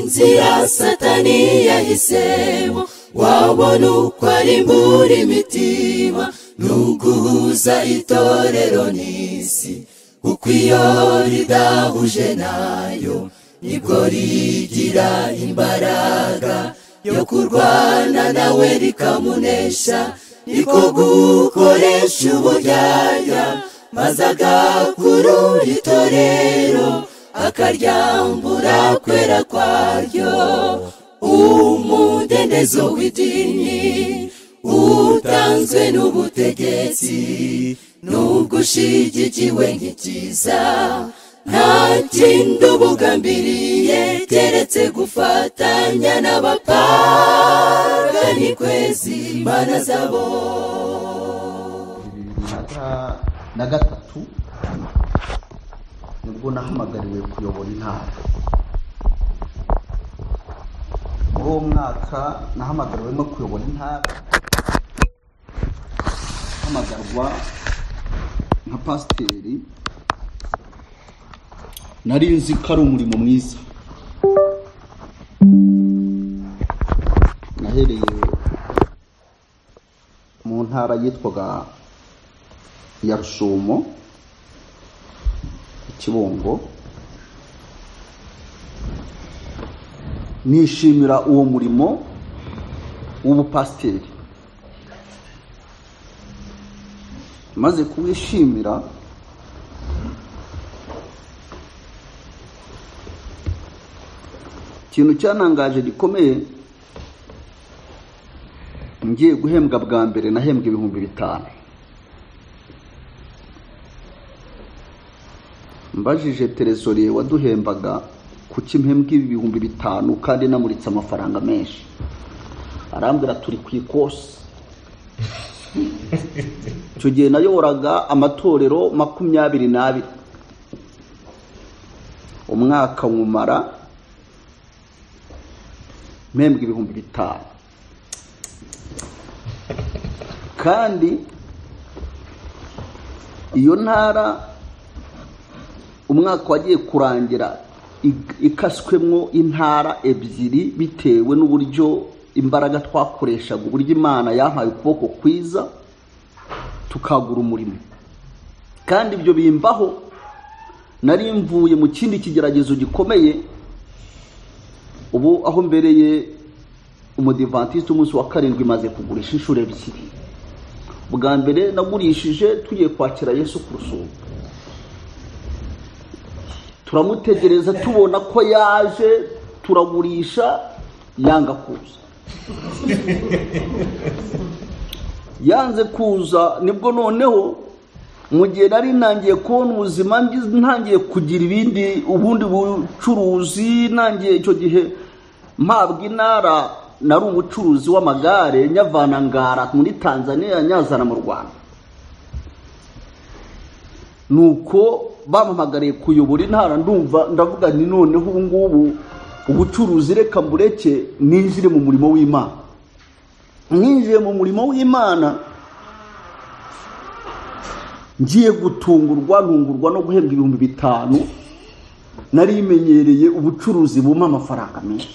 inzira satani yahisemo wabona uko arimbura imitima ni uguhuza itorero n'isi kuko iyo ridahuje nayo nibwo rigira imbaraga yo kurwana nawe rikamunesha niko gukoresha uburyarya maze agakurura itorero akaryambura kwera kwaryo umudendezo w'idini utanzwe n'ubutegetsi nubwo ushigikiwe nk'ikiza nta kindi ubugambiriye keretse gufatanya n'abapagani kwezi imana zabo na gatatu nibwo nahamagariwe kuyobora intara muri uwo mwaka nahamagariwe no kuyobora intara hamagarwa nka pasiteri nari nzi ko ari umurimo mwiza nahereye mu ntara yitwaga ya rusumo kibungo nishimira uwo murimo w'ubupasiteri maze kuwishimira ikintu cyanangaje gikomeye ngiye guhembwa bwa mbere nahembwa ibihumbi bitanu mbajije teresoriye waduhembaga kuki mpembwa ibihumbi bitanu kandi namuritse amafaranga menshi arambwira turi ku ikosi icyo gihe nayoboraga amatorero makumyabiri n'abiri umwaka nkumara mpembwa ibihumbi bitanu kandi iyo ntara umwaka wagiye kurangira ikaswemwo intara ebyiri bitewe n'uburyo imbaraga twakoreshaga uburyo imana yampaye ukuboko kwiza tukagura umurimo kandi ibyo bimbaho nari mvuye mu kindi kigeragezo gikomeye ubu aho mbereye umudivantisite umunsi wa karindwi imaze kugurisha inshuro ebyiri bwa mbere nagurishije tugiye kwakira yesu ku rusumo turamutegereza tubona ko yaje turagurisha yanga kuza yanze kuza nibwo noneho mu gihe nari ntangiye kubona ubuzima ntangiye kugira ibindi ubundi bucuruzi ntangiye icyo gihe mpabwa intara nari umucuruzi w'amagare nyavana ngara muri tanzania nyazana mu rwanda ni uko bampamagariye kuyobora intara ndumva ndavuga ni noneho ubu ngubu ubucuruzi reka mbureke ninjire mu murimo w'imana mwinjiye mu murimo w'imana ngiye gutungurwa ntungurwa no guhembwa ibihumbi bitanu narimenyereye ubucuruzi buma amafaranga menshi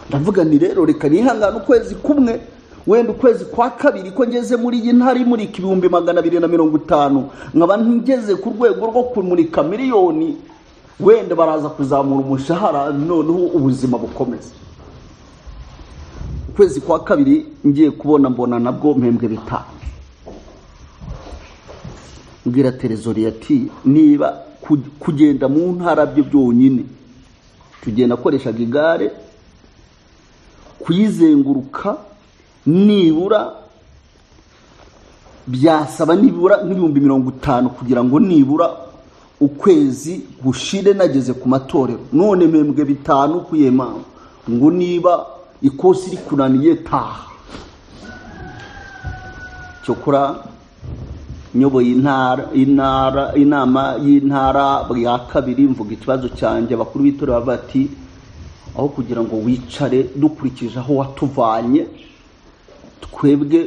ndavuga ni rero reka nihangane ukwezi kumwe wenda ukwezi kwa kabiri ko ngeze muri iyi ntara imurika ibihumbi magana abiri na mirongo itanu nkaba ngeze ku rwego rwo kumurika miliyoni wenda baraza kuzamura umushahara noneho ubuzima bukomeza ukwezi kwa kabiri ngiye kubona mbona nabwo mpembwe bitanu mbwira teresori ati niba kugenda mu ntara byo byonyine tugenda akoreshaga igare kuyizenguruka nibura byasaba nibura nk'ibihumbi mirongo itanu kugira ngo nibura ukwezi gushire nageze ku matorero none mpembwe bitanu ku mpamvu ngo niba ikosi iri kunaniye taha cyokora nyoboye intara inama y'intara ya kabiri mvuga ikibazo cyanjye abakuru b'itorero bavuga ati aho kugira ngo wicare dukurikije aho watuvanye twebwe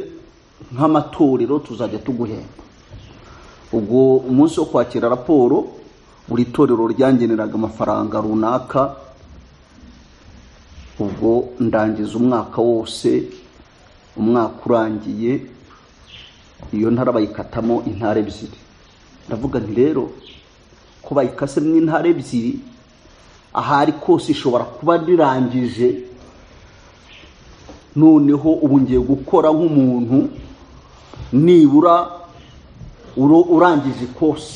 nk'amatorero tuzajya tuguhemba ubwo umunsi wo kwakira raporo buri torero ryangeneraga amafaranga runaka ubwo ndangiza umwaka wose umwaka urangiye iyo ntara bayikatamo intara ebyiri ndavuga nti rero ko bayikasemo intara ebyiri ahari kose ishobora kuba rirangije noneho ubu ngiye gukora nk'umuntu nibura urangije kose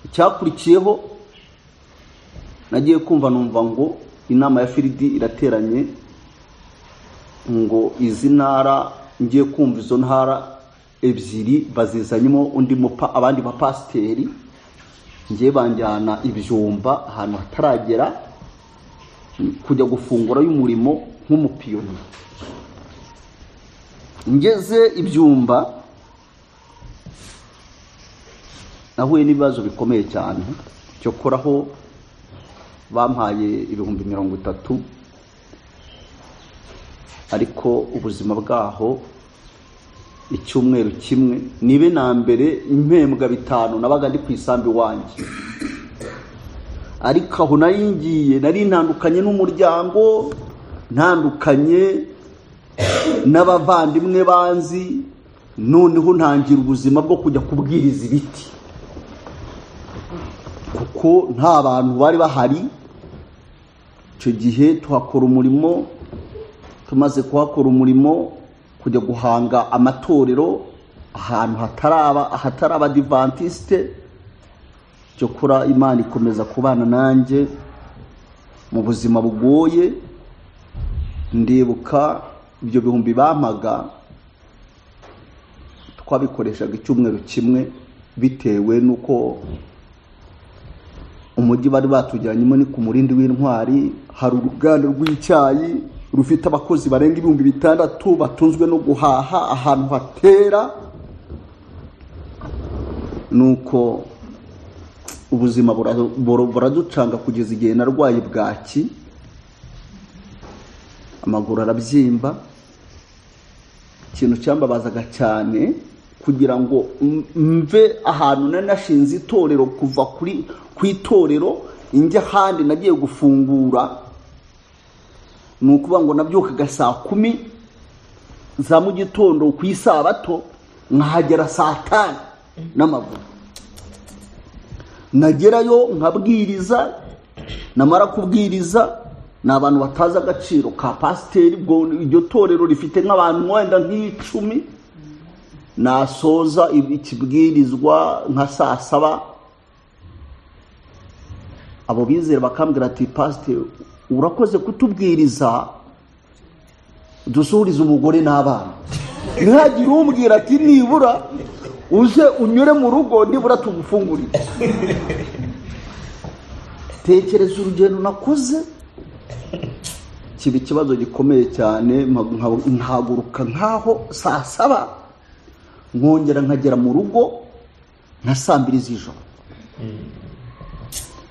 icyakurikiyeho nagiye kumva numva ngo inama ya firidi irateranye ngo izi ntara ngiye kumva izo ntara ebyiri bazizanyemo undi mupa abandi bapasiteri ngiye banjyana ibyumba ahantu hataragera kujya gufungura y'umurimo nk'umupiyoni ngeze ibyumba nahuye n'ibibazo bikomeye cyane cyo koraho bampaye ibihumbi mirongo itatu ariko ubuzima bwaho icyumweru kimwe nibe na mbere impembwa bitanu nabaga ndi ku isambu iwanjye ariko aho nari ngiye nari ntandukanye n'umuryango ntandukanye n'abavandimwe banzi noneho ntangira ubuzima bwo kujya kubwiriza ibiti kuko nta bantu bari bahari icyo gihe tuhakora umurimo tumaze kuhakora umurimo kujya guhanga amatorero ahantu hataraba ahataraba divantisite cyo kora imana ikomeza kubana nanjye mu buzima bugoye ndibuka ibyo bihumbi bampaga twabikoreshaga icyumweru kimwe bitewe n'uko umujyi bari batujyanyemo ni ku murindi w'intwari hari uruganda rw'icyayi rufite abakozi barenga ibihumbi bitandatu batunzwe no guhaha ahantu hatera nuko ubuzima buraducanga kugeza igihe narwaye bwaki amaguru arabyimba ikintu cyambabazaga cyane kugira ngo mve ahantu nari nashinze itorero kuva kuri ku itorero njya ahandi nagiye gufungura ni ukuvuga ngo nabyukaga saa kumi za mu gitondo ku isabato nkahagera saa tanu n'amaguru nagerayo nkabwiriza namara kubwiriza ni abantu batazi agaciro ka pasiteri iryo torero rifite nk'abantu wenda nk'icumi nasoza ikibwirizwa nka saa saba abo bizera bakambwira ati pasiteri urakoze kutubwiriza dusuhurize umugore n'abana ntihagire umbwira ati nibura uze unyure mu rugo nibura tugufungurire tekereza urugendo nakoze kiba ikibazo gikomeye cyane nkahaguruka nk'aho saa saba nkongera nkagera mu rugo nka saa mbiri z'ijoro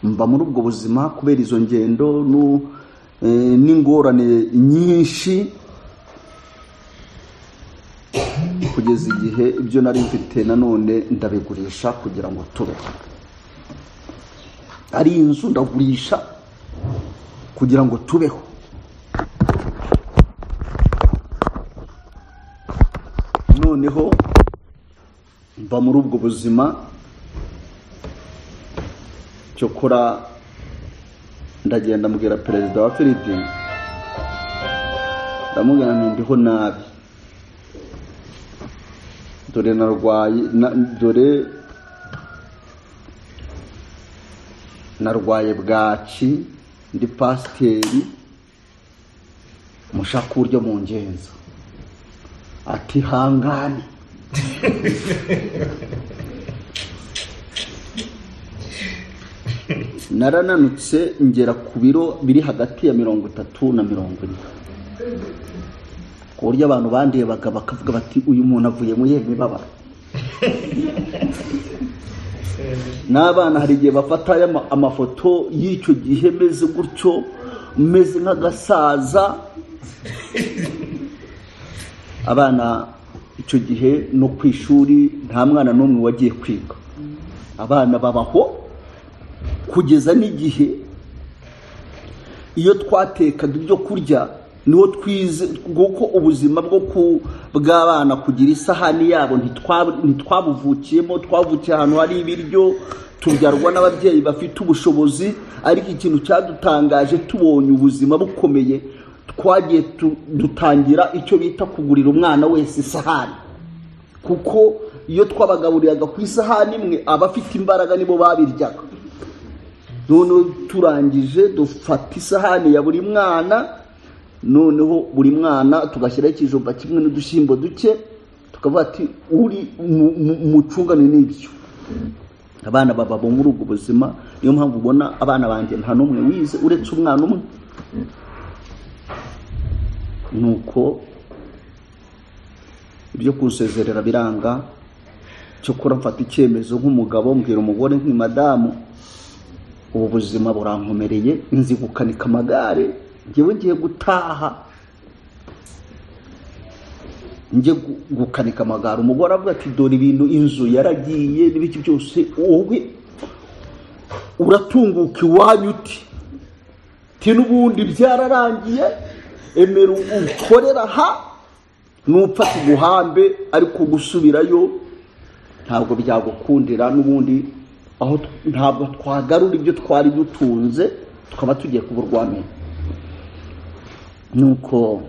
mba muri ubwo buzima kubera izo ngendo n'ingorane nyinshi kugeza igihe ibyo nari mfite nanone ndabigurisha kugira ngo tube ari inzu ndagurisha kugira ngo tubeho noneho mba muri ubwo buzima cyokora ndagenda mbwira perezida wa firidi ndamubwira ndiho nabi dore narwaye dore narwaye bwaki ndi pasiteri mushaka uburyo mu ngenzi ati hangane narananutse ngera ku biro biri hagati ya mirongo itatu na mirongo ine ku buryo abantu bandebaga bakavuga bati uyu muntu avuye mu yihe mibabaro n'abana hari igihe bafata amafoto y'icyo gihe meze gutyo meze nk'agasaza abana icyo gihe no ku ishuri nta mwana n'umwe wagiye kwiga abana babaho kugeza n'igihe iyo twatekaga ibyo kurya niwo twize kuko ubuzima bwo ku bw'abana kugira isahani yabo ntitwa- ntitwabuvukiyemo twavukiye ahantu hari ibiryo tubyarwa n'ababyeyi bafite ubushobozi ariko ikintu cyadutangaje tubonye ubuzima bukomeye twagiye tu- dutangira icyo bita kugurira umwana wese isahani kuko iyo twabagaburiraga ku isahani imwe abafite imbaraga nibo babiryaga noneho turangije dufata isahani ya buri mwana noneho buri mwana tugashyiraho ikijumba kimwe n'udushyimbo duke tukavuga ati uri mu- mu- mucungane n'ibyo abana baba muri ubwo buzima niyo mpamvu ubona abana banjye nta n'umwe wize uretse umwana umwe nuko ibyo kunsezerera biranga cyokora mfata icyemezo nk'umugabo mbwira umugore nti madamu ubu buzima burankomereye nzi gukanika amagare ngewe ngiye gutaha njye gu- gukanika amagare umugore avuga ati dore ibintu inzu yaragiye n'ibiki byose wowe uratunguka iwanyu uti ti n'ubundi byararangiye emera ukorera aha nupfa tuguhambe ariko gusubirayo ntabwo byagukundira n'ubundi aho tw- ntabwo twagarura ibyo twari dutunze tukaba tugiye kuburwanya nuko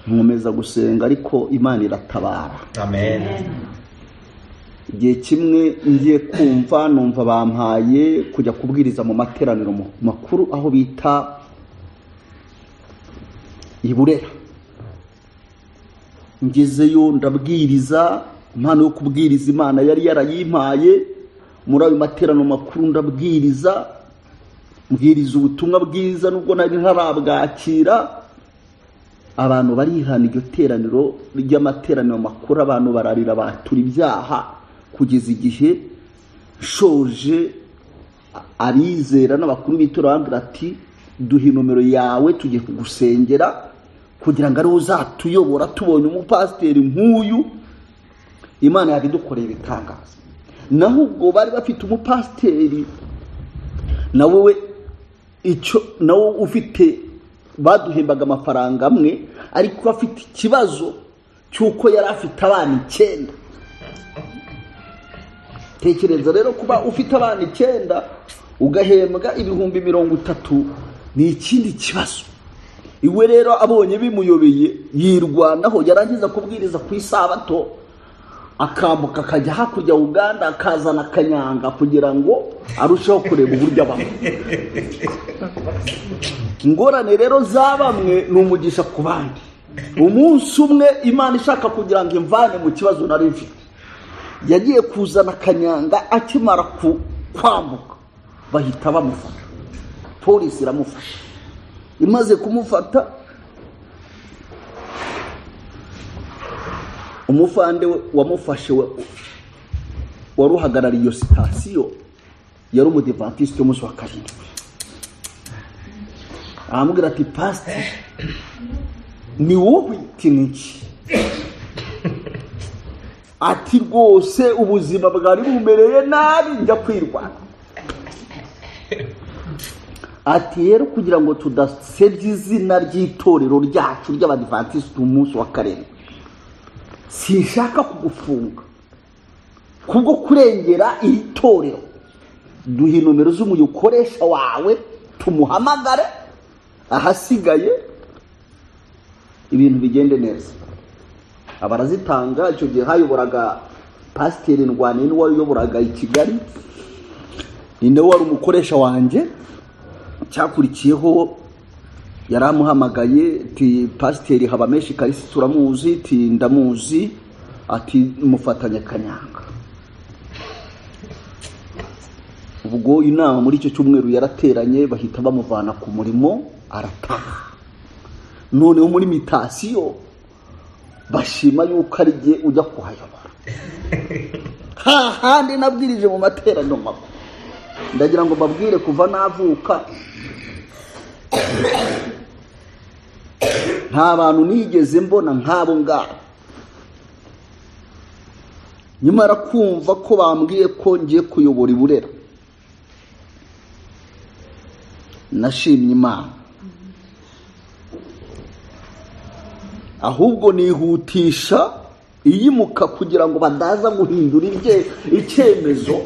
nkomeza gusenga ariko imana iratabara amen igihe kimwe ngiye kumva numva bampaye kujya kubwiriza mu materaniro mu- makuru aho bita iburera ngezeyo ndabwiriza impano yo kubwiriza imana yari yarayimpaye muri ayo materaniro makuru ndabwiriza mbwiriza ubutumwa bwiza nubwo nari ntarabwakira abantu barihana iryo teraniro ry'amateraniro makuru abantu bararira batura ibyaha kugeza igihe shoje a- abizera n'abakuru b'itora bambwira ati duhe nomero yawe tugiye kugusengera kugira ngo ariwe uzatuyobora tubonye umupasiteri nk'uyu imana yabidukoreye ibitangaza naho ubwo bari bafite umupasiteri na wowe icyo nawe ufite baduhembaga amafaranga amwe ariko afite ikibazo cy'uko yari afite abana icyenda tekereza rero kuba ufite abana icyenda ugahembwa ibihumbi mirongo itatu ni ikindi kibazo iwe rero abonye bimuyobeye yirwanaho yarangiza kubwiriza ku isabato akambuka akajya hakurya uganda akazana akanyanga kugira ngo arusheho kureba uburyo abaho ingorane rero za bamwe ni umugisha ku bandi umunsi umwe imana ishaka kugira ngo imvane mu kibazo nari mfite yagiye kuzana akanyanga akimara ku- kwambuka bahita bamufata polisi iramufata imaze kumufata umufande we wamufashe we- wari uhagarariye iyo sitasiyo yari umudivantisite w'umunsi wa karindwi aramubwira ati pasite ni wowe iti niki ati rwose ubuzima bwari bumereye nabi njya kwirwara ati rero kugira ngo tudasebya izina ry'itorero ryacu ry'abadivantisite umunsi wa karindwi sinshaka kugufunga kubwo kurengera iri torero duha inomero z'umuyokoresha wawe tumuhamagare ahasigaye ibintu bigende neza abarazitanga icyo gihe hayoboraga pasiteri ndwaniye n'uwari uyoboraga i kigali ni nawe wari umukoresha wanjye cyakurikiyeho yari amuhamagaye ti pasiteri habameshi karisi turamuzi ti ndamuzi ati mufatanye kanyanga ubwo inama muri icyo cyumweru yarateranye bahita bamuvana ku murimo arataha noneho muri mitasiyo bashima yuko ari jye ujya kuhayobora hahandi nabwirije mu materaniro makuru ndagira ngo mbabwire kuva navuka nta bantu nigeze mbona nk'abo ngabo nyamara kumva ko bambwiye ko ngiye kuyobora iburera nashimye imana ahubwo nihutisha iyimuka kugira ngo badaza guhindura ibye- icyemezo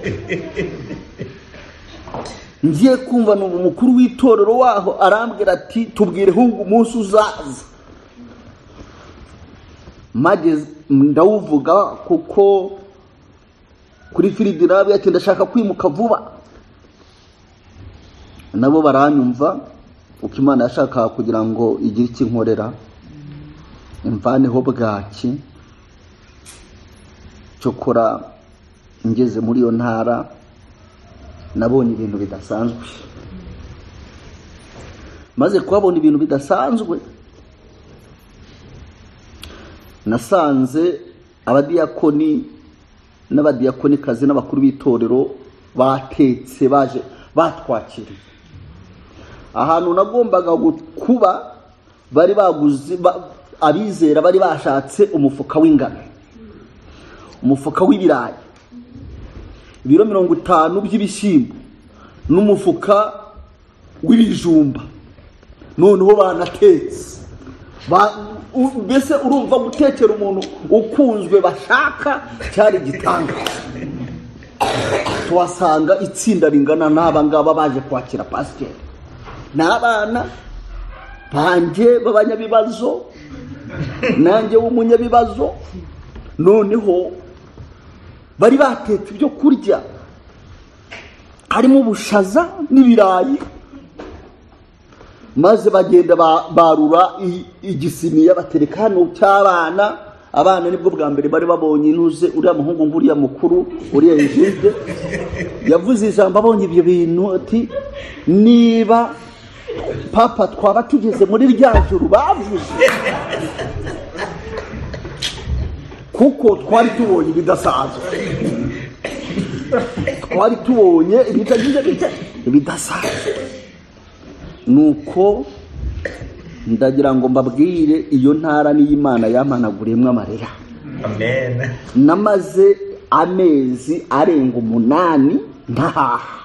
ngiye kumva ni umukuru w'itorero waho arambwira ati tubwire ahubwo umunsi uzaza mageze ndawuvuga kuko kuri firidirabi ati ndashaka kwimuka vuba nabo baranyumva uko imana yashakaga kugira ngo igire icyo inkorera imvaneho bwaki cyokora ngeze muri iyo ntara nabonye ibintu bidasanzwe maze kuhabona ibintu bidasanzwe nasanze abadiyakoni n'abadiyakonikazi n'abakuru b'itorero batetse baje batwakiriye ahantu nagombaga gu- kuba bari baguze ba- abizera bari bashatse umufuka w'ingano umufuka w'ibirayi ibiro mirongo itanu by'ibishyimbo n'umufuka w'ibijumba noneho banatetse Ba- u- mbese urumva gutekera umuntu ukunzwe bashaka cyari igitangaza tuhasanga itsinda ringana n'aba ngaba baje kwakira pasiteri ni abana banjye b'abanyabibazo nanjye w'umunyabibazo noneho bari batetse ibyo kurya harimo ubushaza n'ibirayi maze bagenda ba- barura i- igisiniya batereka hano cy'abana abana nibwo bwa mbere bari babonye intuze uriya muhungu nguriya mukuru uriya egide yavuze ijambo abonye ibyo bintu ati niba papa twaba tugeze muri rya juru bavuze kuko twari tubonye ibidasanzwe twari tubonye ibitagize bita- ibidasanzwe nuko ndagira ngo mbabwire iyo ntara n'iy'imana yamanaguriyemo amarira amen namaze amezi arenga umunani ntahaha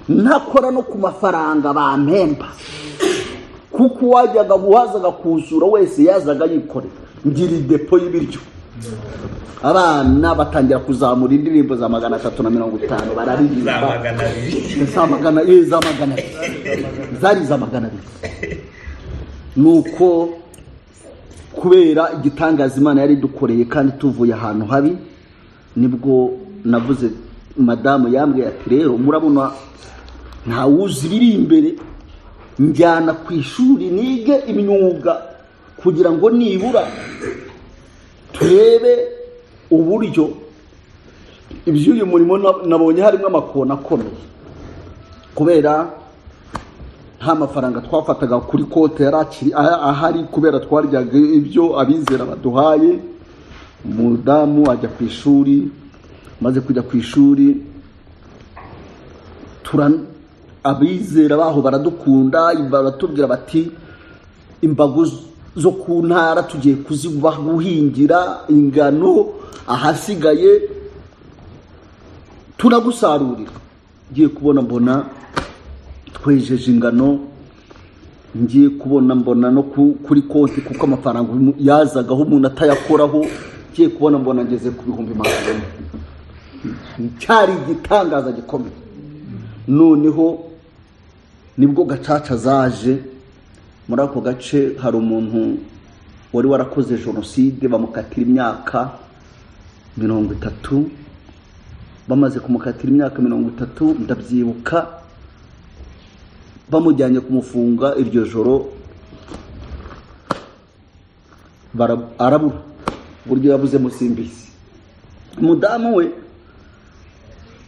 ntakora no ku mafaranga bampemba kuko uwajyaga uwazaga kuzura wese yazaga yikorera ngira idepo y'ibiryo abana batangira kuzamura indirimbo za magana atatu na mirongo itanu za bararirimba magana abiri za magana eh, za magana abiri zari za magana abiri nuko kubera igitangaza imana yari dukoreye kandi tuvuye ahantu habi nibwo navuze madamu yambwiye ati rero murabona ntawuzi ibiri imbere njyana ku ishuri nige imyuga kugira ngo nibura turebe uburyo iby'uyu murimo na- nabonye harimo amakona akomeye kubera nta mafaranga twafataga kuri kote yari akiri aha- ahari kubera twaryaga ibyo abizera baduhaye umudamu ajya ku ishuri maze kujya ku ishuri tura abizera baho baradukunda baratubwira bati imbago z- zo ku ntara tugiye kuziba guhingira ingano ahasigaye turagusarurira ngiye kubona mbona twejeje ingano ngiye kubona mbona no ku- kuri konti kuko amafaranga umu- yazagaho umuntu atayakoraho ngiye kubona mbona ngeze ku bihumbi magana ane cyari igitangaza gikomeye noneho nibwo gacaca zaje muri ako gace hari umuntu wari warakoze jenoside bamukatira imyaka mirongo itatu bamaze kumukatira imyaka mirongo itatu ndabyibuka bamujyanye kumufunga iryo joro bara- arabura uburyo yabuzemo simbizi umudamu we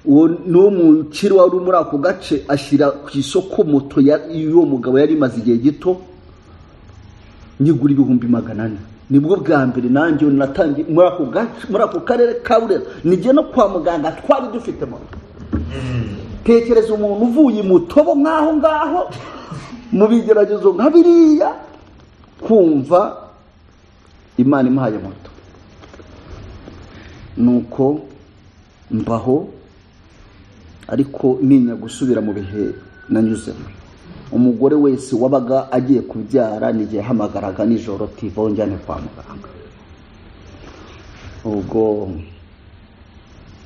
uwo ni wo mukiri wari muri ako gace ashyira ku isoko moto ya- y'uwo mugabo yari imaze igihe gito nyigura ibihumbi magana ane nibwo bwa mbere nanjye natangiye muri ako gace muri ako karere ka burera nijya no kwa muganga twari dufite moto tekereza umuntu uvuye imutobo nk'aho ngaho mu bigeragezo nka biriya kumva imana imuhaye moto nuko mbaho ariko ntinya gusubira mu bihe nanyuzemo umugore wese wabaga agiye kubyara n'igihe yahamagaraga nijoro tivo njyane kwa muganga ubwo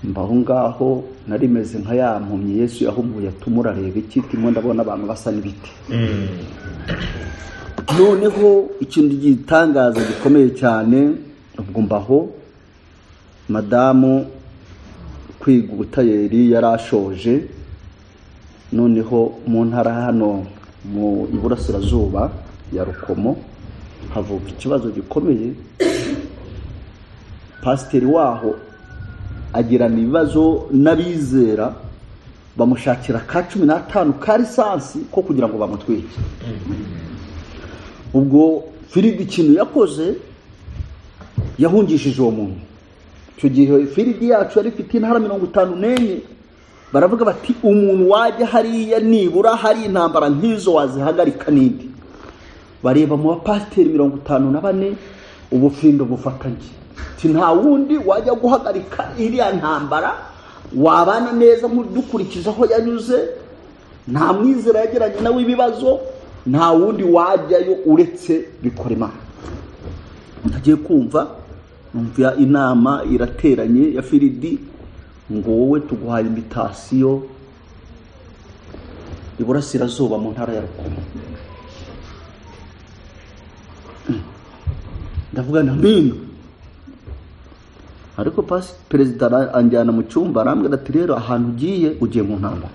mbaho ngaho nari meze nka ya mpumyi yesu yahumbuye tumurareba iki turimo ndabona abantu basa n'ibiti noneho ikintu gitangaza gikomeye cyane ubwo mbaho madamu kwiga ubutayeri yari ashoje noneho mu ntara hano mu iburasirazuba ya rukomo havuka ikibazo gikomeye pasiteri waho agirana ibibazo n'abizera bamushakira ka cumi n'atanu ka lisansi ko kugira ngo bamutwike ubwo firidi ikintu yakoze yahungishije uwo muntu icyo gihe firidi yacu yari ifite intara mirongo itanu n'enye baravuga bati umuntu wajya hariya nibura hari intambara nk'izo wazihagarika n'indi bareba mu bapasiteri mirongo itanu na bane ubufirindo bufatanye Ati, nta wundi wajya guhagarika iriya ntambara wabana neza muri- dukurikiza aho yanyuze nta mwizera yagiranye nawe ibibazo nta wundi wajyayo uretse bikora imana ntagiye kumva numva inama irateranye ya firidi ngo wowe tuguhaye imitasiyo iburasirazuba mu ntara ya rukomo ndavuga na mbino ariko pasi perezida ara- anjyana mu cyumba arambwira ati rero ahantu ugiye ugiye mu ntambara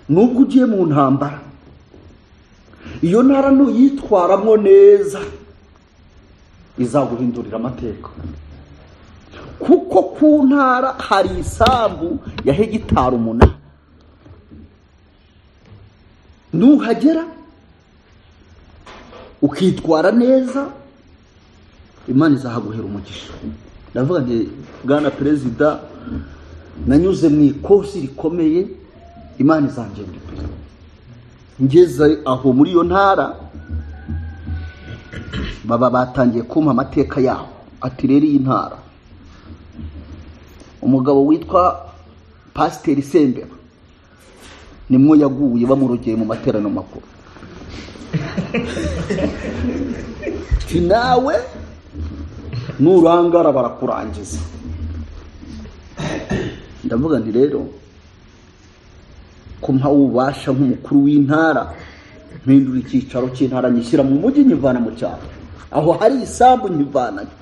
nubwo ugiye mu ntambara iyo ntara nuyitwaramo neza izaguhindurira amateka kuko ku ntara hari isambu ya hegitari umunani nuhagera ukitwara neza imana izahaguhera umugisha ndavuga nti bwana perezida nanyuze mu ikosi rikomeye imana izangenda imbere ngeze aho muri iyo ntara baba batangiye kumpa amateka yabo ati rero iyi ntara umugabo witwa pasiteri sembera nimwo yaguye bamurogeye mu materaniro makuru ati nawe nurangara barakurangiza ndavuga nti rero ko mpawe ububasha nk'umukuru w'intara mpindura icyicaro cy'intara nyishyira mu mujyi nyivana mu cyaro aho hari isambu nyivanayo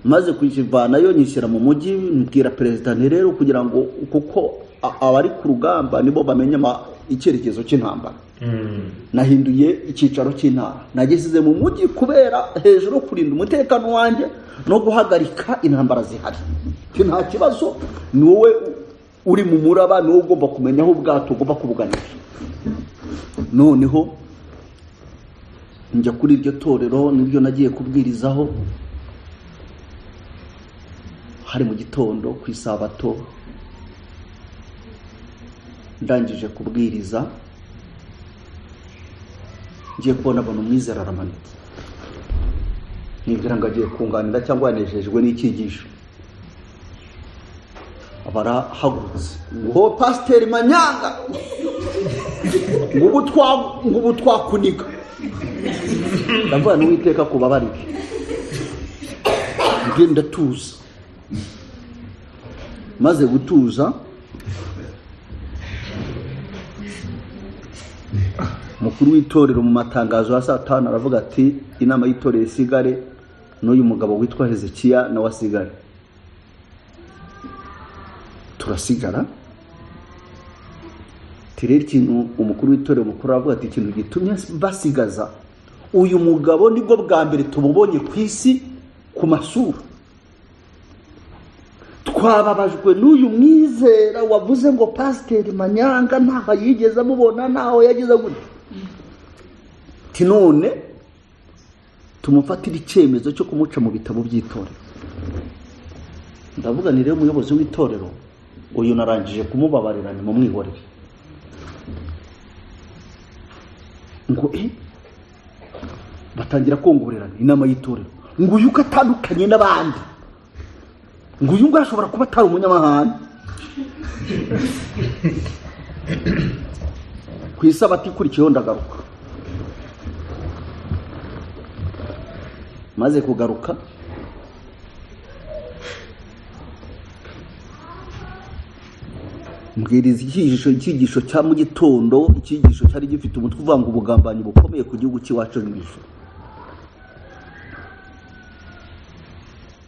maze kukivanayo nyishyira mu mujyi mbwira perezida nti rero kugira ngo kuko a- abari ku rugamba nibo bamenya ama- icyerekezo cy'intambara nahinduye icyicaro cy'intara nagisize mu mujyi kubera hejuru yo kurinda umutekano wanjye no guhagarika intambara zihari Ati, nta kibazo ni wowe uri mu muraba ni wowe ugomba kumenya aho ubwato ugomba kubuganisha noneho njya kuri iryo torero nibyo nagiye kubwirizaho hari mu gitondo ku isabato ndangije kubwiriza ngiye kubona abantu umwizera aramanitse nibwira ngo agiye kunganira cyangwa yanejejwe n'icyigisho aba arahagurutse ngo pasiteri manyanga ngo ubu twa- ngo ubu twakuniga ndavuga n'uwiteka kubabarire njye ndatuza maze gutuza umukuru w'itorero mu matangazo ya saa tanu aravuga ati inama y'itorero isigare n'uyu mugabo witwa hezekiya nawe asigare turasigara Ati, rero ikintu umukuru w'itorero mukuru aravuga ati ikintu gitumye basigaza uyu mugabo nibwo bwa mbere tumubonye ku isi ku masura twababajwe n'uyu mwizera wavuze ngo pasiteri manyanga ntaho yigeze amubona ntaho yagize gutya ati none tumufatire icyemezo cyo kumuca mu bitabo by'itorero ndavuga ni rero umuyobozi w'itorero uyu narangije kumubabarira ni mumwihorere ngo e batangira kongorerana inama y'itorero ngo uyu uko atandukanye n'abandi ngo uyu nguyu ashobora kuba atari umunyamahanga ku isabato ikurikiyeho ndagaruka maze kugaruka mbwiriza icyigisho icyigisho cya mu gitondo icyigisho cyari gifite umutwe uvanga ubugambanyi bukomeye ku gihugu cy'iwacu mu ijoro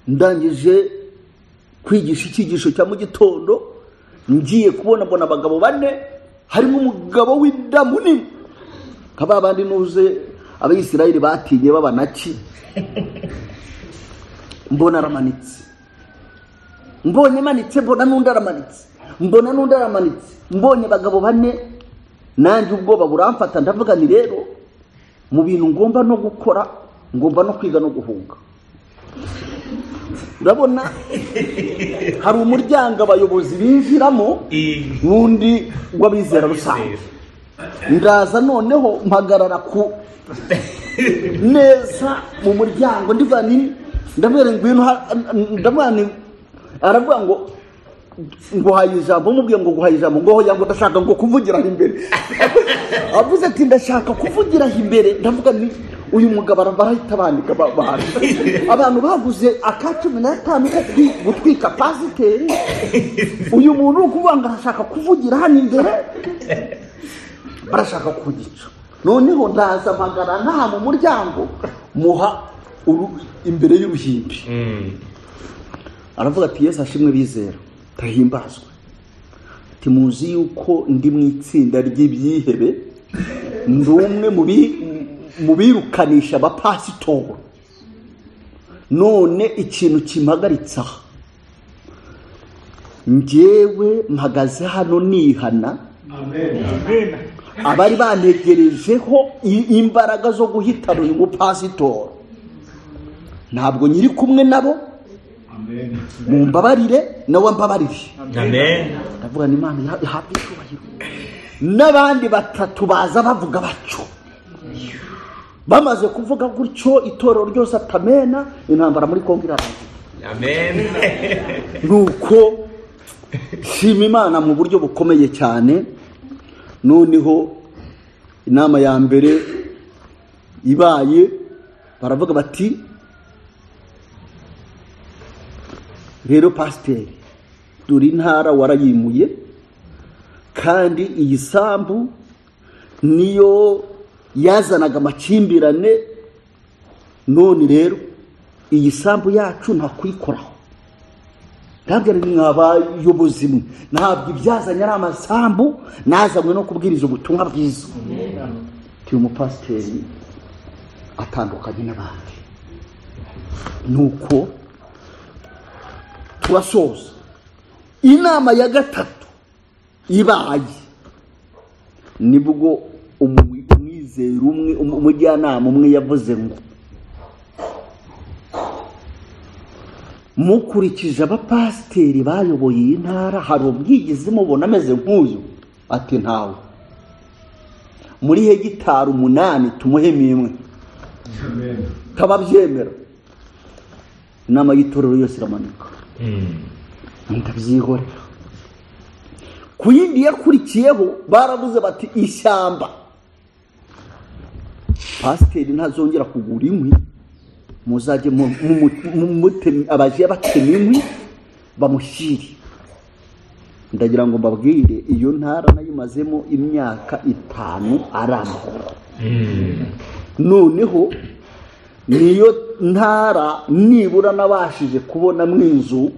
ndangije kwigisha icyigisho cya mu gitondo ngiye kubona mbona abagabo bane harimo umugabo w'inda munini nka ba bandi nuze abayisirayeli batinye b'abanaki mbona aramanitse mbonye amanitse mbona n'undi aramanitse mbona n'undi aramanitse mbonye abagabo bane nanjye ubwoba buramfata ndavuga ni rero mu bintu ngomba no gukora ngomba no kwiga no guhunga urabona hari umuryango abayobozi binjiramo n'undi w'abizera rusange ndaza noneho mpagarara ku neza mu muryango ndivuga nini ndavuga ngwino ndavuga ni aravuga ngo nguhaye ijambo mubwiye ngo nguhaye ijambo ngo hoya ngo ndashaka ngo kuvugira aho imbere avuze ati ndashaka kuvugira aho imbere ndavuga ni uyu mugabo barahita bandika abantu abantu baguze aka cumi n'atanu ko kwi- gutwika pasiteri uyu muntu uri kuvuga ngo arashaka kuvugira hano imbere barashaka kugica noneho ndaza mpagara ntaha mu muryango muha uru- imbere y'uruhimbi aravuga ati yesu ashimwe bizera tahimbazwe ati muzi yuko ndi mu itsinda ry'ibyihebe ndi umwe mu bi- mu birukanisha abapasitoro none ikintu kimpagaritse aha njyewe mpagaze hano nihana abari bantegerejeho i- imbaraga zo guhitana uyu mupasitoro ntabwo nyiri kumwe nabo mumbabarire nawe mbabarire amen ndavuga ni imana iha- ihabwe icyubahiro n'abandi batatu baza bavuga batyo bamaze kuvuga gutyo itorero ryose atamena intambara muri kongo irarangira amen nuko shima imana mu buryo bukomeye cyane noneho inama ya mbere ibaye baravuga bati rero pasiteri dore intara warayimuye kandi iyi sambu niyo yazanaga amakimbirane none rero iyi sambu yacu ntakuyikoraho ntabwo ari mwe abayobozi mwe ntabwo ibyazanye ari amasambu nazanywe no kubwiriza ubutumwa bwiza uyu mupasiteri atandukanye n'abandi nuko turasoza inama ya gatatu ibaye nibwo umu- umwizera umwe umu- umujyanama umwe yavuze ngo mukurikije abapasiteri bayoboye iyi ntara hari ubwigizi mubona ameze nk'uyu ati ntawe muri hegitari umunani tumuhemo imwe tababyemera inama y'itorero yose iramanuka ndabyihorera ku yindi yakurikiyeho baravuze bati ishyamba pasiteri ntazongera kugura inkwi muzajye mu- mu- mu- mutemi- abaje batema inkwi bamushyire ndagira ngo mbabwire iyo ntara nayimazemo imyaka itanu ari amahoro noneho niyo ntara nibura nabashije kubonamo inzu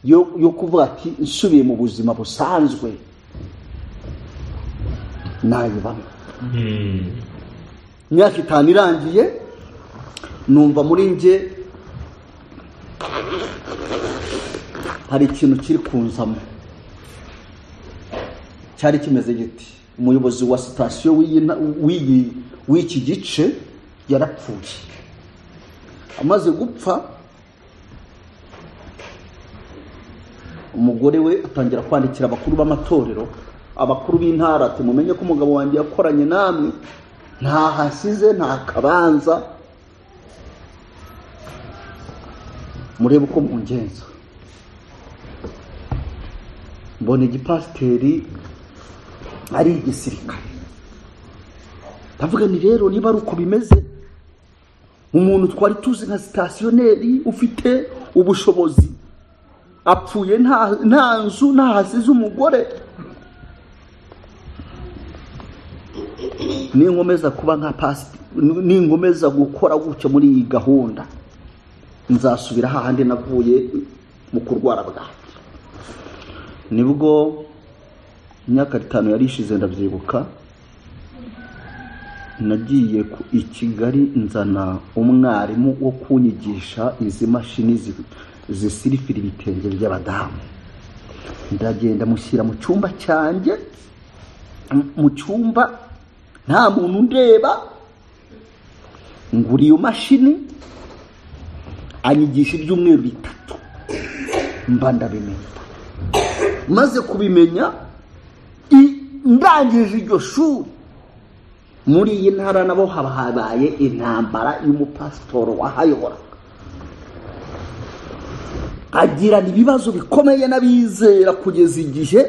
yo yo kuvuga ati nsubiye mu buzima busanzwe nayibamo imyaka itanu irangiye numva muri nge hari ikintu kiri kunzamo cyari kimeze giti umuyobozi wa sitasiyo w'iyi na- w'iyi- w'iki gice yarapfuye amaze gupfa umugore we atangira kwandikira abakuru b'amatorero abakuru b'intara ati mumenye ko umugabo wanjye yakoranye namwe nta hasize nta kabanza murebe uko mungenza mbona igipasiteri ari igisirikare ndavuga ni rero niba ari uko bimeze umuntu twari tuzi nka sitasiyoneri ufite ubushobozi apfuye nta nta nzu nta hasize umugore ninkomeza kuba nka pasi ninkomeza gukora gutya muri iyi gahunda nzasubira hahandi navuye mu kurwara bwanjye nibwo imyaka itanu yari ishize ndabyibuka nagiye i kigali nzana umwarimu wo kunyigisha izi mashini zisirifira ibitenge by'abadamu ndagenda mushyira mu cyumba cyanjye mu cyumba nta muntu ndeba ngura iyo mashini anyigisha ibyumweru bitatu mba ndabimenya maze kubimenya ndangije iryo shuri muri iyi ntara nabo haba habaye intambara y'umupasitoro wahayoboraga agirana ibibazo bikomeye n'abizera kugeza igihe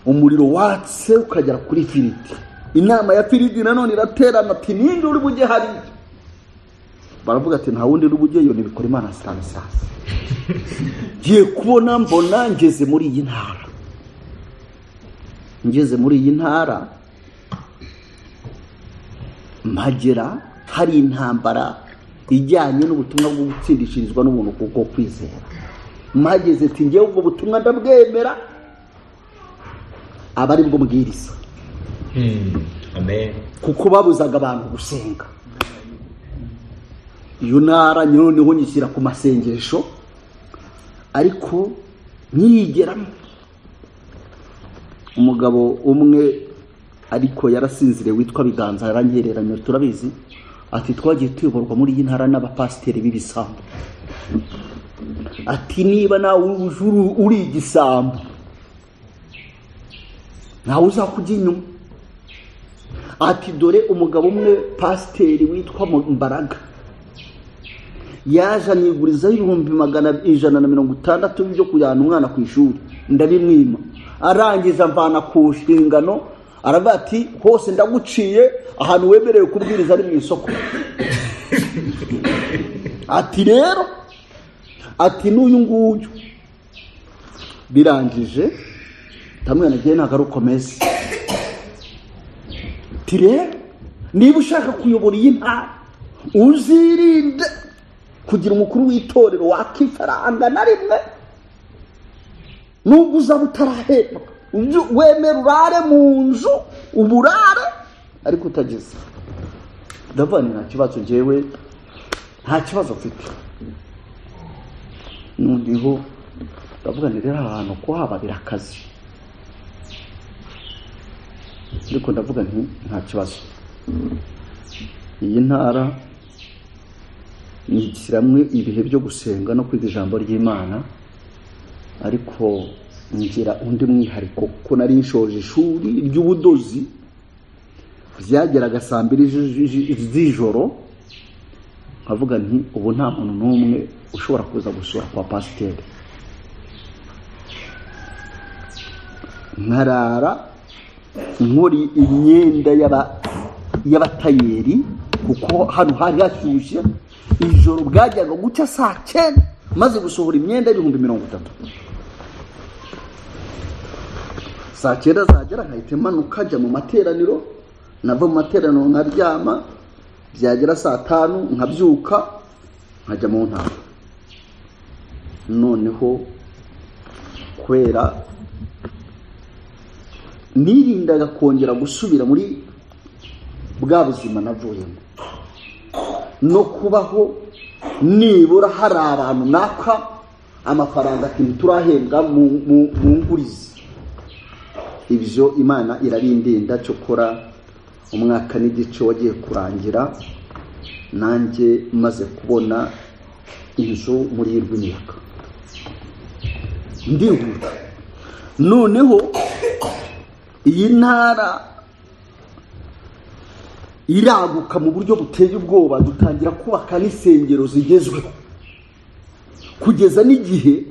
umuriro watse ukagera kuri firidi inama ya firidi nanone iraterana ati ninde uri bujye hariya baravuga ati nta wundi uri bujyeyo ntibikora imana sitanisasi ngiye kubona mbona ngeze muri iyi ntara ngeze muri iyi ntara mpagera hari intambara ijyanye n'ubutumwa bwo gutsindishirizwa n'ubuntu kuko kwizera mpageze ati ngewe ubwo butumwa ndabwemera aba ari bwo mbwiriza kuko babuzaga abantu gusenga iyo ntara noneho nyishyira ku masengesho ariko nyiyigeramo umugabo umwe ariko yarasinziriye witwa biganza yarangereranya turabizi ati twagiye tuyoborwa muri iyi ntara n'abapasiteri b'ibisambo ati niba nawe uri igisambo ntawe uzakujya inyuma ati dore umugabo umwe pasiteri witwa mbaraga yaje anigurizaho ibihumbi magana ijana na mirongo itandatu byo kujyana umwana ku ishuri ndabimwima arangiza mvana ku nshingano aravuga ati hose ndaguciye ahantu wemerewe kubwiriza ari mu isoko ati rero ati n'uyu nguyu birangije ndamwanagiye ntabwo ari ukomeze ati rero niba ushaka kuyobora iyi ntara uzirinde kugira umukuru w'itorero wakifaranga na rimwe nubwo uzaba utarahembwa wemera urare mu nzu uburare ariko utageze ndavuga ni nta kibazo ngewe nta kibazo mfite noneho ndavuga ni rero ahantu ko hababira akazi ariko ndavuga nti nta kibazo iyi ntara nyigiramwe ibihe byo gusenga no kwiga ijambo ry'imana ariko ngira undi mwihariko kuko nari nshoje ishuri ry'ubudozi ryageraga saa mbiri z'ijoro nkavuga nti ubu nta muntu n'umwe ushobora kuza gusura kwa pasiteri nkarara nkori imyenda y'abatayeri kuko hano hari hashyushye ijoro bwajyaga guca saa cyenda maze gusohora imyenda y'ibihumbi mirongo itatu saa cyenda zagera nkahita imanuka njya mu materaniro nava mu materaniro nkaryama byagera saa tanu nkabyuka nkajya mu ntara noneho kubera nirindaga kongera gusubira muri bwa buzima navuyemo no kubaho nibura hari abantu naka amafaranga akintu turahembwa mu ngurizi ibyo imana irabindinda cyokora umwaka n'igice wagiye kurangira nanjye maze kubona inzu muri y'urw'imyaka ndihuta noneho iyi ntara iraguka mu buryo buteye ubwoba dutangira kubaka n'insengero zigezweho kugeza n'igihe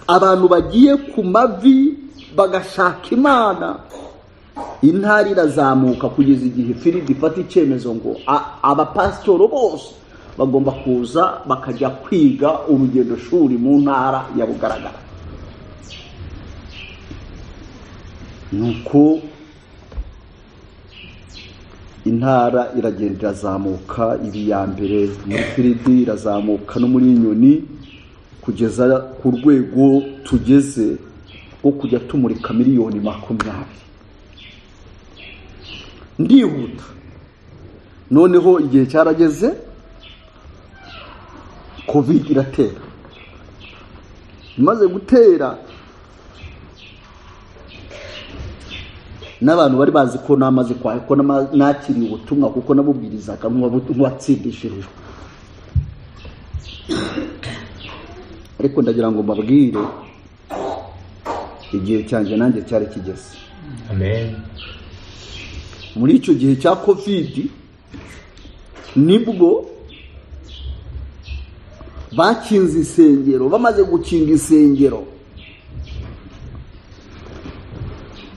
abantu bagiye ku mavi bagashaka imana intara irazamuka kugeza igihe firidi ifata icyemezo ngo a- abapasitoro bose bagomba kuza bakajya kwiga urugendo shuri mu ntara ya bugaragara nuko intara iragenda irazamuka iba iya mbere muri firidi irazamuka no muri nyoni kugeza ku rwego tugeze rwo kujya tumurika miliyoni makumyabiri ndihuta noneho igihe cyarageze covid iratera imaze gutera n'abantu bari bazi ko namaze kwa ko nama- nakiriye ubutumwa kuko nabubwirizaga nk'uwabu- nk'uwatsindishirijwe ariko ndagira ngo mbabwire igihe cyanjye nanjye cyari kigeze amen muri icyo gihe cya kovidi nibwo bakinze insengero bamaze gukinga insengero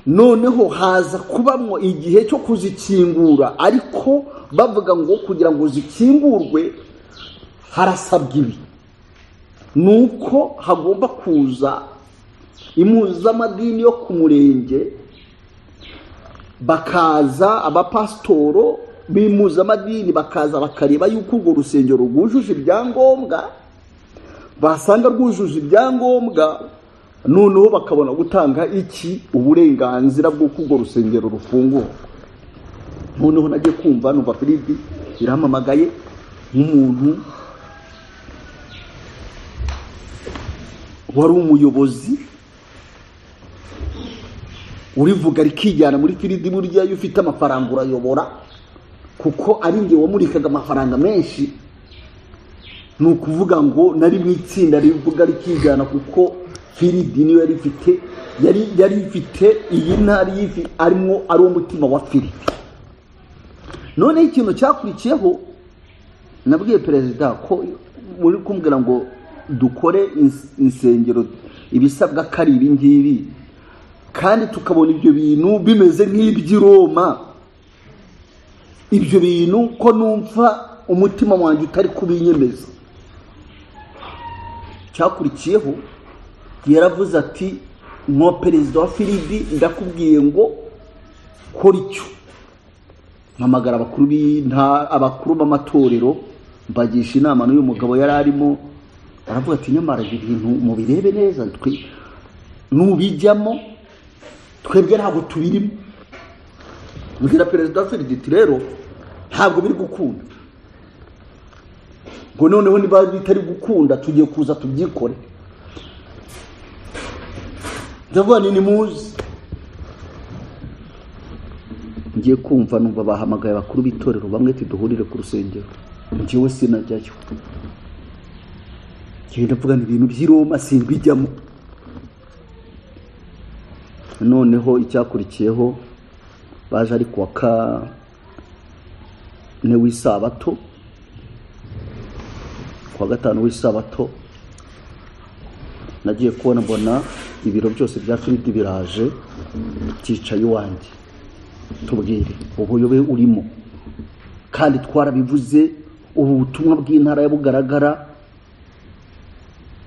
noneho haza kubamwo igihe cyo kuzikingura ariko bavuga ngo kugira ngo zikingurwe harasabwa ibi ni uko hagomba kuza impuzamadini yo ku murenge bakaza abapasitoro b'impuzamadini bakaza bakareba yuko urwo rusengero rwujuje ibyangombwa basanga rwujuje ibyangombwa noneho bakabona gutanga iki uburenganzira bw'uko urwo rusengero rufungura noneho najye kumva numva firibi irampamagaye nk'umuntu wari umuyobozi urivuga rikijyana muri firidi burya iyo ufite amafaranga urayobora kuko ari nge wamurikaga amafaranga menshi ni ukuvuga ngo nari mu itsinda rivuga rikijyana kuko firidi niyo yari ifite yari yari ifite iyi ntara y'ifi arimo ari umutima wa firidi noneho ikintu cyakurikiyeho nabwiye perezida ko muri kumbwira ngo dukore ins- insengero ibisabwa ko ari ibi ngibi kandi tukabona ibyo bintu bimeze nk'iby'i Roma ibyo bintu ko numva umutima wanjye utari kubinyemeza cyakurikiyeho yaravuze ati nko perezida wa firidi ndakubwiye ngo kora icyo mpamagara abakuru b'inta- abakuru b'amatorero mbagisha inama n'uyu mugabo yari arimo aravuga ati nyamara ibi bintu mubirebe neza twe nubijyamo twebwe ntabwo tubirimo mbwira perezida wa firigiti rero ntabwo biri gukunda ngo noneho niba bitari gukunda tugiye kuza tubyikore ndavuga ni nimuzi ngiye kumva numva bahamagaye abakuru b'itorero bamwe tuduhurire ku rusengero njyewe sinajyayo njyewe ndavuga ni ibintu by'i Roma simbijyamo noneho icyakurikiyeho baje ari kuwa kane w'isabato kuwa gatanu w'isabato nagiye kubona mbona ibiro byose bya firidi biraje byicaye iwanjye tubwire ubuyobe urimo kandi twarabivuze ubu butumwa bw'intara ya bugaragara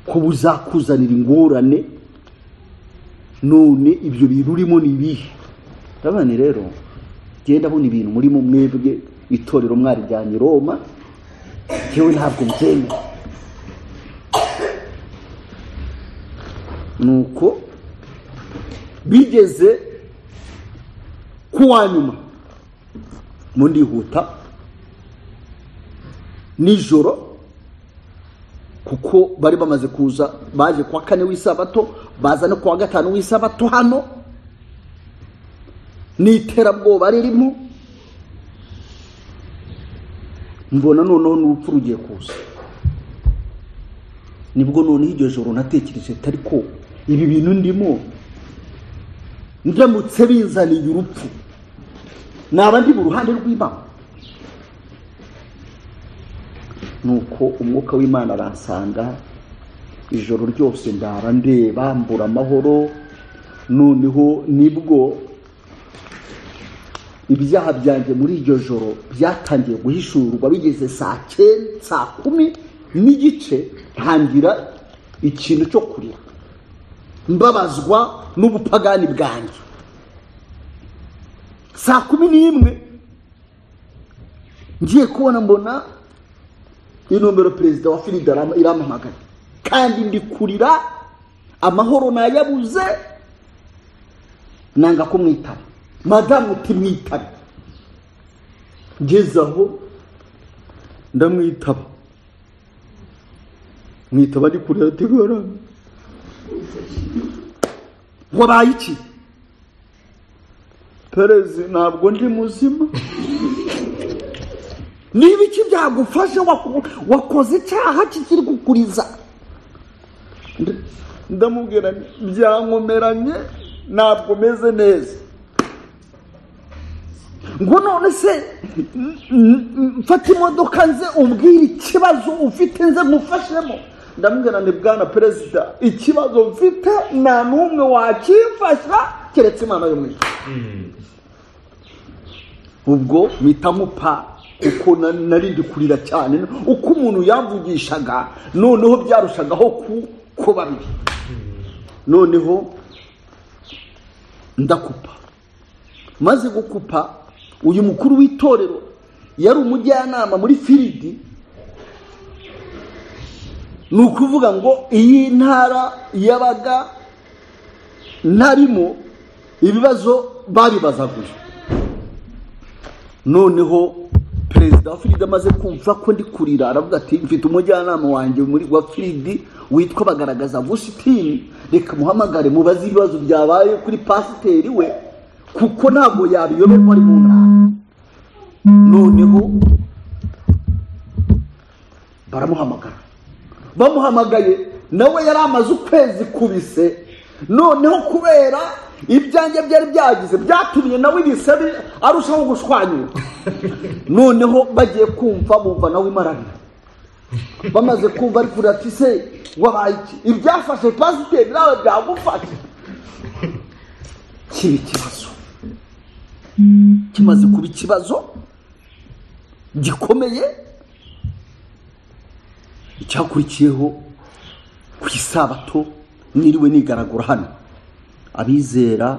ko buzakuzanira ingorane none ibyo bintu urimo ni ibihe urabona rero genda abona ibintu murimo mwebwe itorero mwarijyanye i roma yewe ntabwo mbyemera nuko bigeze ku wa nyuma mu ndihuta nijoro kuko bari bamaze kuza baje kuwa kane w'isabato baza no kuwa gatanu w'isabato hano n'iterabwoba ririmo mbona noneho n'urupfu rugiye kuza nibwo noneho iryo joro natekereje atari ko ibi bintu ndimo ndamutse binzaniye urupfu naba ndi mu ruhande rw'imana nuko umwuka w'imana aransanga ijoro ryose ndara ndeba mbura amahoro noneho nibwo ibyaha byanjye muri iryo joro byatangiye guhishurwa bigeze saa cyenda saa kumi n'igice ntangira ikintu cyo kurira mbabazwa n'ubupagani bwanjye saa kumi n'imwe ngiye kubona mbona inomero perezida wa firida iramamagana kandi ndi kurira amahoro nayabuze nanga kumwitaba madamu utimwitabe ngeze aho ndamwitaba mwitaba ari kure yategura wabaye iki perezi ntabwo ndi muzima niba iki byagufashe wakoze icyaha kikiri gukuriza ndamubwira byankomeranye ntabwo meze neza ngo none se mfata imodoka nze umbwire ikibazo ufite nze ngufashemo ndamubwira ni bwana perezida ikibazo mfite nta n'umwe wakimfasha keretse imana yo mu ubwo mpita nkupa kuko narindi kurira cyane uko umuntu yavugishaga noneho byarushagaho ku babiri noneho ndakupa maze gukupa uyu mukuru w'itorero yari umujyanama muri firidi ni ukuvuga ngo iyi ntara yabaga ntarimo ibibazo babibazaguje noneho perezida wa firidi amaze kumva ko ndi kurira aravuga ati mfite umujyanama wanjye muri wa firidi witwa bagaragaza vusitini reka muhamagare mubaze ibibazo byabaye kuri pasiteri we kuko ntabwo yabiyoberwa ari mu ntara noneho baramuhamagara bamuhamagaye nawe yari amaze ukwezi kubise noneho kubera ibyanjye byari byagize byatumye nawe ibisabe arushaho gushwanyura noneho bagiye kumva bumva nawe imarana bamaze kumva ari kurira ati se wabaye iki ibyafashe pasiteri nawe byagufashe kiba ikibazo kimaze kuba ikibazo gikomeye icyakurikiyeho ku isabato niriwe nigaragura hano abizera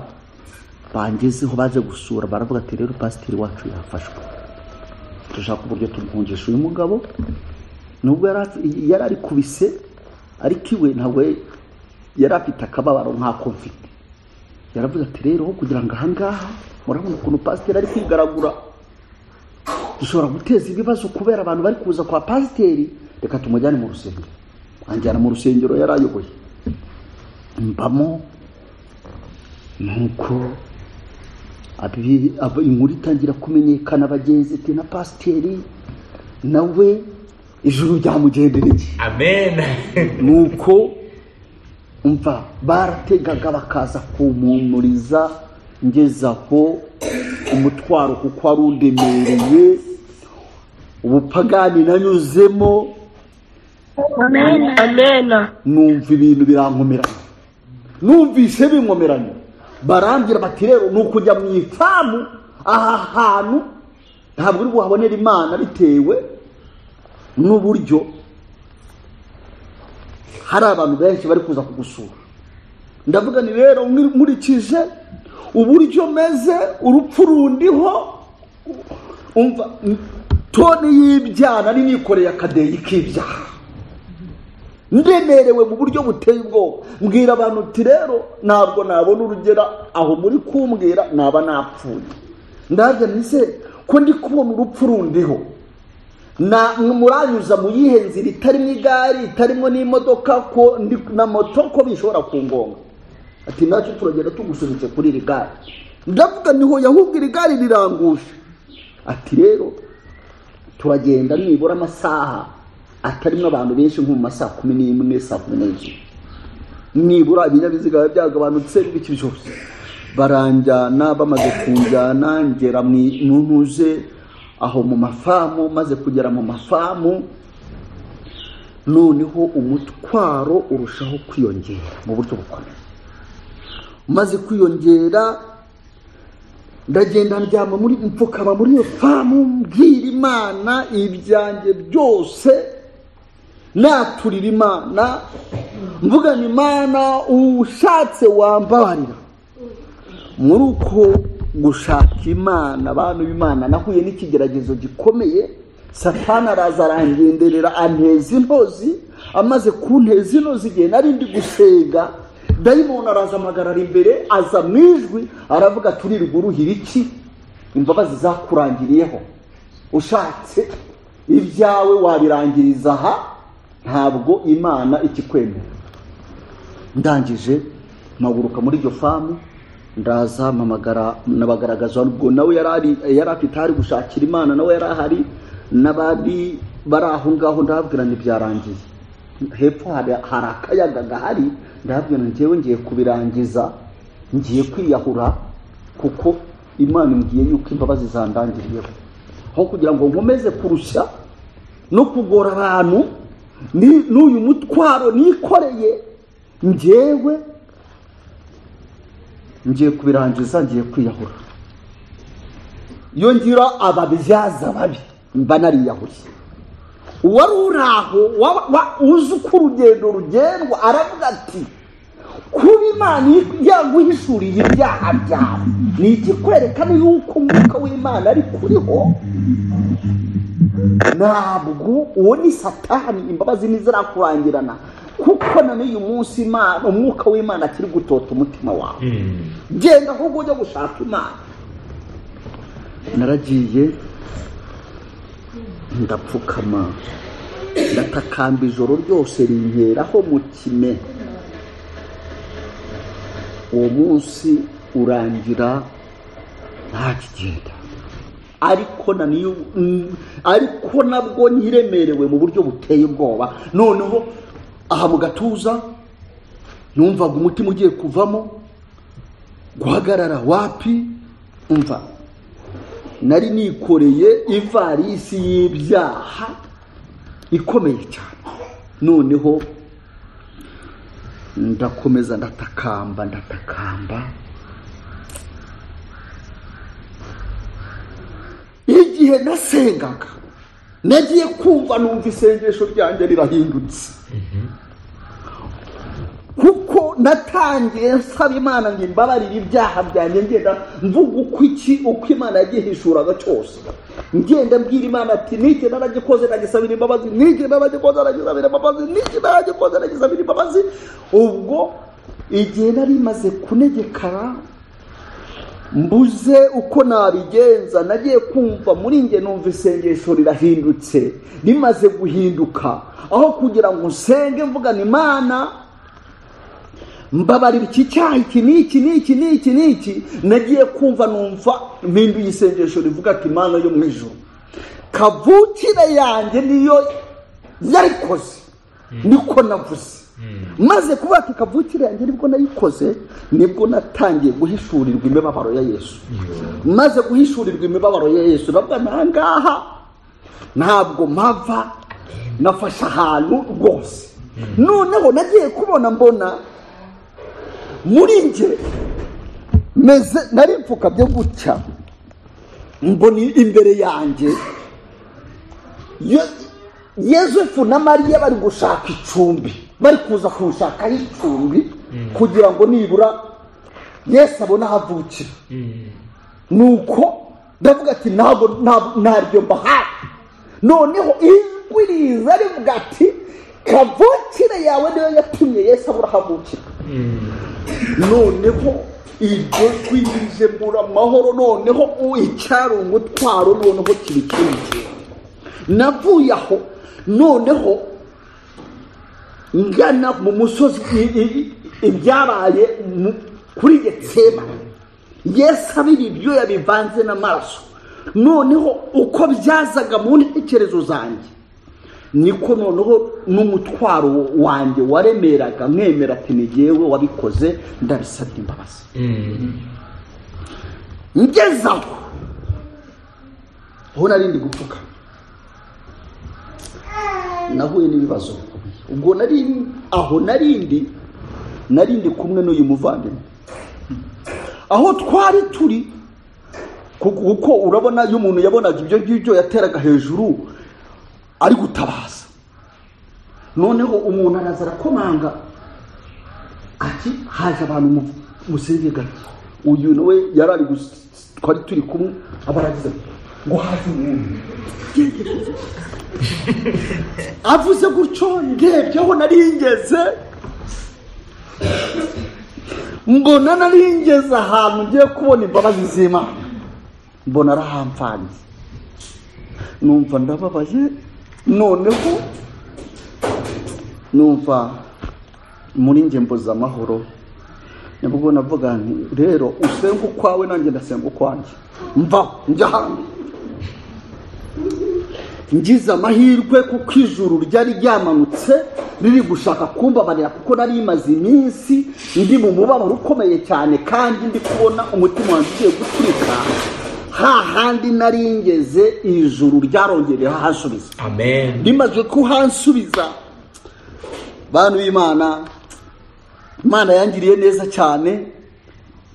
bangezeho baje gusura baravuga ati rero pasiteri wacu yafashwe turashaka uburyo tumuhungisha uyu mugabo nubwo yari ari kubise ariko iwe ntabwo yari afite akababaro nk'ako mfite yaravuze ati rero kugira ngo ahangaha murabona ukuntu pasiteri ari kwigaragura dushobora guteza ibibazo kubera abantu bari kuza kwa pasiteri reka tumujyane mu rusengero anjyana mu rusengero yari ayoboye mbamo nuko inkuru itangira kumenyekana bagenzi ati na pasiteri nawe ijuru ryamugendereye amen nuko umva barategaga bakaza kumpumuriza ngezaho umutwaro kuko wari undemereye ubupagani nanyuzemo numva ibintu birankomeranye numvise binkomeranye barambwira bati rero ni ukujya mu ifamu aha hantu ntabwo uri buhabonera imana bitewe n'uburyo hari abantu benshi bari kuza kugusura ndavuga ni rero nkurikije uburyo meze urupfu rundiho toni y'ibyaha nari nikoreye akadeyi k'ibyaha ndemerewe mu buryo buteye ubwoba mbwira abantu uti rero ntabwo nabona urugera aho muri kumbwira naba napfuye ndabyo nise ko ndi kubona urupfu rundiho muranyuza mu yihe nzira itarimo igare itarimo n'imodoka na moto ko bishobora ku ngonga ati nacyo turagenda tugusunitse kuri iri gare ndavuga niho yahubwo iri gare rirangusha ati rero turagenda nibura amasaha atarimo abantu benshi nko mu masaha kumi n'imwe saa kumi n'ebyiri nibura ibinyabiziga biba byagabanutse n'ibiki byose baranjyana bamaze kunjyana ngera mu ntuze aho mu mafamu maze kugera mu mafamu noneho umutwaro urushaho kwiyongera mu buryo bukomeye maze kwiyongera ndagenda ndyama muri mfukama muri iyo famu mbwira imana ibyanjye byose naturira imana mvugana imana ushatse wambabarira muri uko gushaka imana abantu b'imana nahuye n'ikigeragezo gikomeye satana araza arangenderera anteza intozi amaze kunteza intozi igihe nari ndi gusenga dayimoni araza amagarara imbere aza mu ijwi aravuga turirirwa uruhira iki imbabazi zakurangiriyeho ushatse ibyawe wabirangiriza aha ntabwo imana ikikwemera ndangije mpaguruka muri iryo famu ndaza mpamagara nabagaragaza ubwo nawe yari ari- yari afite ahari gushakira imana nawe yari ahari n'abari bari aho ngaho ndababwira ngo byarangiye hepfo hari hari akayaga gahari ndababwira ngo njyewe ngiye kubirangiza ngiye kwiyahura kuko imana imbwiye yuko imbabazi zandangiriyeho aho kugira ngo nkomeze kurushya no kugora abantu ni- n'uyu mutwaro nikoreye njyewe ngiye kubirangiza ngiye kwiyahura iyo ngira ababyaza babi mba nariyahuriye uwari uri aho wa- wa- uzi uko urugendo rugendwa aravuga ati kuba imana yaguhishuriye ibyaha byawe ni ikikwerekana yuko umwuka w'imana ari kuriho ntabwo uwo ni satani imbabazi ntizirakurangirana kuko na n'uyu munsi Imana- umwuka w'imana akiri gutota umutima wawe genda ahubwo ujya gushaka imana naragiye ndapfukama ndatakamba ijoro ryose rinkeraho mu kime uwo munsi urangira ntakigenda ariko na niyo mm, ariko nabwo nyiremerewe mu buryo buteye ubwoba noneho aha mu gatuza numvaga umutima ugiye kuvamo guhagarara wapi umva nari nikoreye ivarisi y'ibyaha ikomeye cyane noneho ndakomeza ndatakamba ndatakamba igihe nasengaga nagiye kumva numva isengesho ryanjye rirahindutse kuko natangiye nsaba imana ngo imbabarire ibyaha byanjye ngenda mvuga uko iki uko imana yagihishuraga cyose ngenda mbwira imana ati niki naragikoze nagisabira imbabazi niki naragikoze nagisabira imbabazi niki naragikoze nagisabira imbabazi ubwo igihe nari maze kunegekara mbuze uko nabigenza nagiye kumva muri njye numva isengesho rirahindutse rimaze guhinduka aho kugira ngo nsenge mvugana imana mbabarira iki cyaha iki n'iki n'iki n'iki n'iki nagiye kumva numva mpinduye isengesho rivuga ati imana yo mu ijoro kavukire yanjye niyo yarikoze niko navuze maze kuvuga ati kavukire yanjye nibwo nayikoze nibwo natangiye guhishurirwa imibabaro ya yesu maze guhishurirwa imibabaro ya yesu bavuga ni aha ngaha ntabwo mpava nafashe ahantu rwose noneho nagiye kubona mbona muri njye meze nari mfukabye gutya mbona imbere yanjye Yo- yosefu na mariya bari gushaka icumbi bari kuza kunshakaho icumbi kugira ngo nibura yesu abone aho avukira nuko ndavuga ati ntabwo ntabwo- ntaryo mbahaye noneho ijwi riza rivuga ati kavukire yawe niyo yatumye yesu abura aho avukira noneho iryo jwi rije mbura amahoro noneho u- icyari umutwaro noneho kiba ikindi navuye aho noneho ngana mu musozi i- i- ibyabaye mu- kuri getsema yesu abira ibyo yabivanze n'amaraso noneho uko byazaga mu ntekerezo zanjye niko noneho n'umutwaro wanjye waremeraga mwemera ati ni jyewe wabikoze ndabisabye imbabazi ngeze aho aho nari ndi gupfuka nahuye n'ibibazo ubwo nari aho narindi narindi kumwe n'uyu muvandimwe aho twari turi kuko kuko urabona iyo umuntu yabonaga ibyo ngibyo yateraga hejuru ari gutabaza noneho umuntu araza arakomanga ati haje abantu mu- musenge gato uyu nawe yari ari gus- twari turi kumwe aba aragize ati, ngo haze umuntu avuze gutyo ndebyeho naringeze mbona naringeze ahantu ngiye kubona imbabazi z'imana mbona arahamfanze numva ndababaye noneho numva muri njye mbuze amahoro nibwo navuga nti rero usenga ukwawe nanjye ndasenga ukwanjye mvaho njya hanze ngize amahirwe kuko ijuru ryari ryamanutse riri gushaka kumbabarira kuko nari imaze iminsi ndi mu mubabaro ukomeye cyane kandi ndi kubona umutima wanjye ugiye gutwika hahandi naringeze ijuru ryarongeye hasubiza amen rimaze kuhansubiza bantu b'imana imana yangiriye neza cyane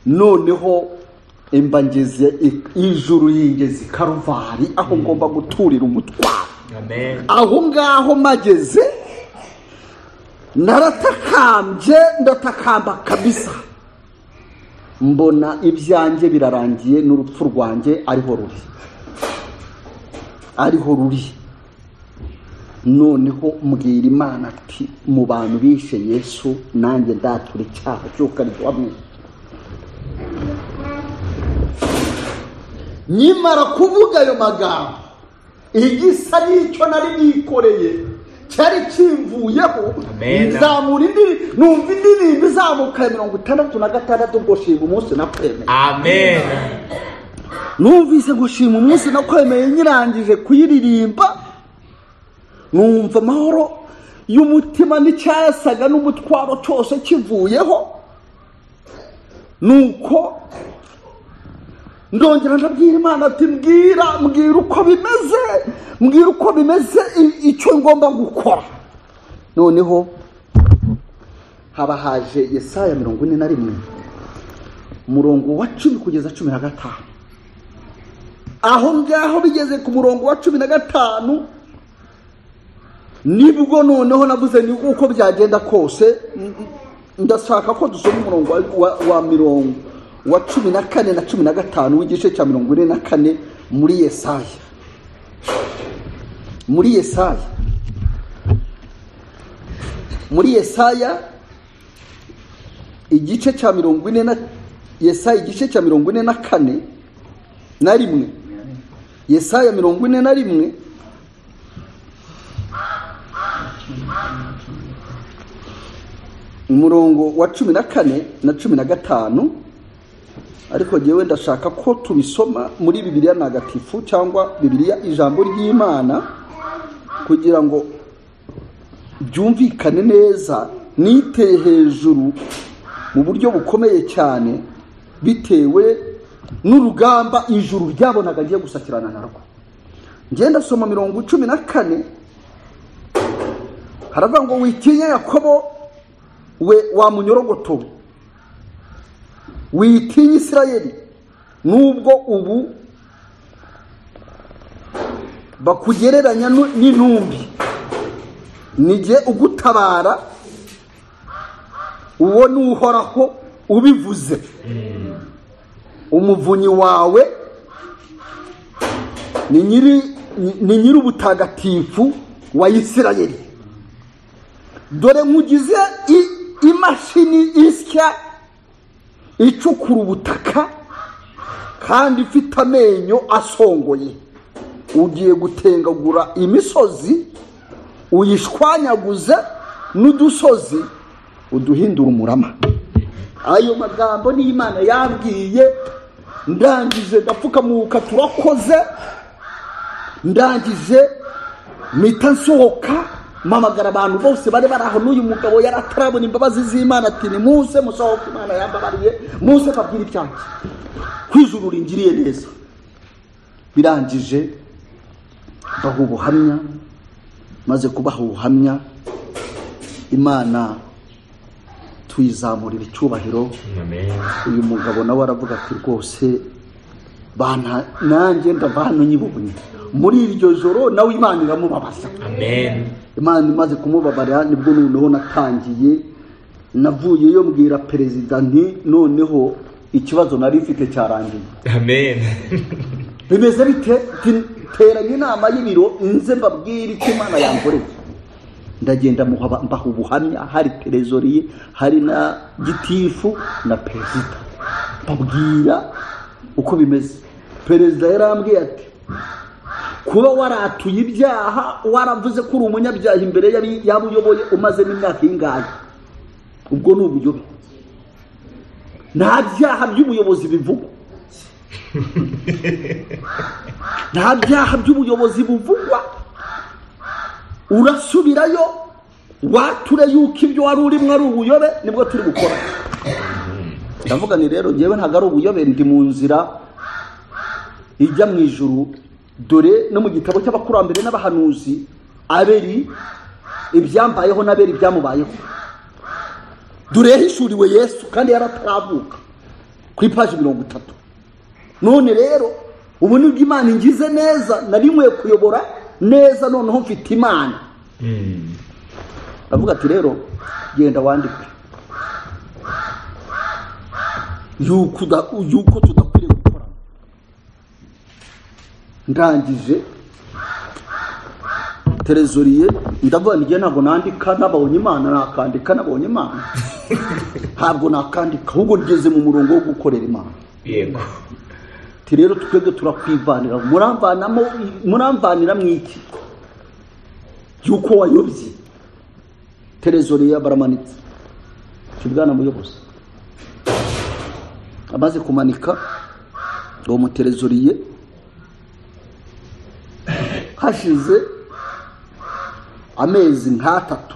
noneho imba ngeze i- ijuru yingeze i karuvari aho ngomba guturira umutwaro amen aho ngaho mageze naratakambye ndatakamba kabisa mbona ibyanjye birarangiye n'urupfu rwanjye ariho ruri ariho ruri noneho mbwira imana ati mu bantu bishe yesu nanjye ndatura icyaha cy'ukaryamwe nyimara kuvuga ayo magambo igisa n'icyo nari nikoreye cyari kimvuyeho Amen. nzamura indi numva indirimbo izamuka ya mirongo itandatu na gatandatu ngo shima umunsi nakwemeye amen numvise ngo shima umunsi nakwemeye nyirangije kuyiririmba numva amahoro y'umutima n'icyasaga n'umutwaro cyose kivuyeho nuko ndongera ndabwira imana ati mbwira mbwira uko bimeze mbwira uko bimeze i- icyo ngomba gukora noneho haba haje yesaya mirongo ine na rimwe umurongo wa cumi kugeza cumi na gatanu aho ngaho bigeze ku murongo wa cumi na gatanu nibwo noneho navuze ni uko byagenda kose n- n- ndashaka ko dusoma umurongo wa, wa, wa mirongo wa cumi na kane na cumi na gatanu w'igice cya mirongo ine na kane muri yesaya muri yesaya muri yesaya igice cya mirongo ine na yesaya igice cya mirongo ine na kane na rimwe yesaya mirongo ine na rimwe umurongo wa cumi na kane na cumi na gatanu ariko ngewe ndashaka ko tubisoma muri bibiliya ntagatifu cyangwa bibiliya ijambo ry'imana kugira ngo byumvikane neza niteye hejuru mu buryo bukomeye cyane bitewe n'urugamba ijuru ryabonaga ngiye gusakirana narwo ngenda soma mirongo cumi na kane haravuga ngo witinya yakobo we wamunyorogotowe witinya isirayeli nubwo ubu bakugereranya nu- n'intumbi nijye ugutabara uwo ni uhoraho ubivuze umuvunyi wawe ni nyiri ni nyiri ubutagatifu wa isirayeli dore nkugize i- imashini isya icukura ubutaka kandi ifite amenyo asongoye ugiye gutengagura imisozi uyishwanyaguze n'udusozi uduhindura umurama ayo magambo ni imana yambwiye ndangije ndapfukamuka turakoze ndangije mpita nsohoka mpamagara abantu bose bari bari aho n'uyu mugabo yari atarabona imbabazi z'imana ati ni muze musohoke imana yambabariye muze mbabwire ibyanjye kwijuru ringiriye neza birangije baha ubuhamya maze kubaha ubuhamya imana tuyizamurira icyubahiro uyu mugabo nawe aravuga ati rwose bana nanjye ndavana nyibonye muri iryo joro nawe imana iramubabaza Amen. imana imaze kumubabarira nibwo noneho natangiye navuyeyo mbwira perezida nti noneho ikibazo nari mfite cyarangiye Amen. bimeze bite Ati, teranye inama y'ibiro nze mbabwire icyo imana yankoreye ndagenda muha- mbaha ubuhamya hari terezoriye hari na gitifu na perezida mbabwira uko bimeze perezida yarambwiye ati kuba waratuye ibyaha waravuze ko uri umunyabyaha imbere y'abi- y'abo uyoboye umazemo imyaka y'ingahe ubwo ni ubuyobe nta byaha by'ubuyobozi bivugwa nta byaha by'ubuyobozi buvugwa urasubirayo wature yuko ibyo wari urimo ari ubuyobe nibwo turi gukora ndavuga ni rero ngewe ntabwo ari ubuyobe ndi mu nzira ijya mu ijuru dore no mu gitabo cy'abakurambere n'abahanuzi aberi ibyambayeho n'aberi ibyamubayeho dore yahishuriwe yesu kandi yarataravuka ku ipaji mirongo itatu none rero ubu nibwo imana ingize neza nari nkwiye kuyobora neza noneho mfite imana Mm. aravuga ati rero genda wandike yuko uda- yuko tudakwiriye gukora ndangije terezoriye ndavuga nijye ntabwo nandika nabonye imana nakandika nabonye imana ntabwo nakandika ahubwo ngeze mu murongo wo gukorera imana Yego. ati rero twebwe turakwivanira muramvanamo muramvanira mu iki yuko wayobye terezoriya baramanitse icyo bwana muyobozi amaze kumanika uwo muterezoriye hashize amezi nk'atatu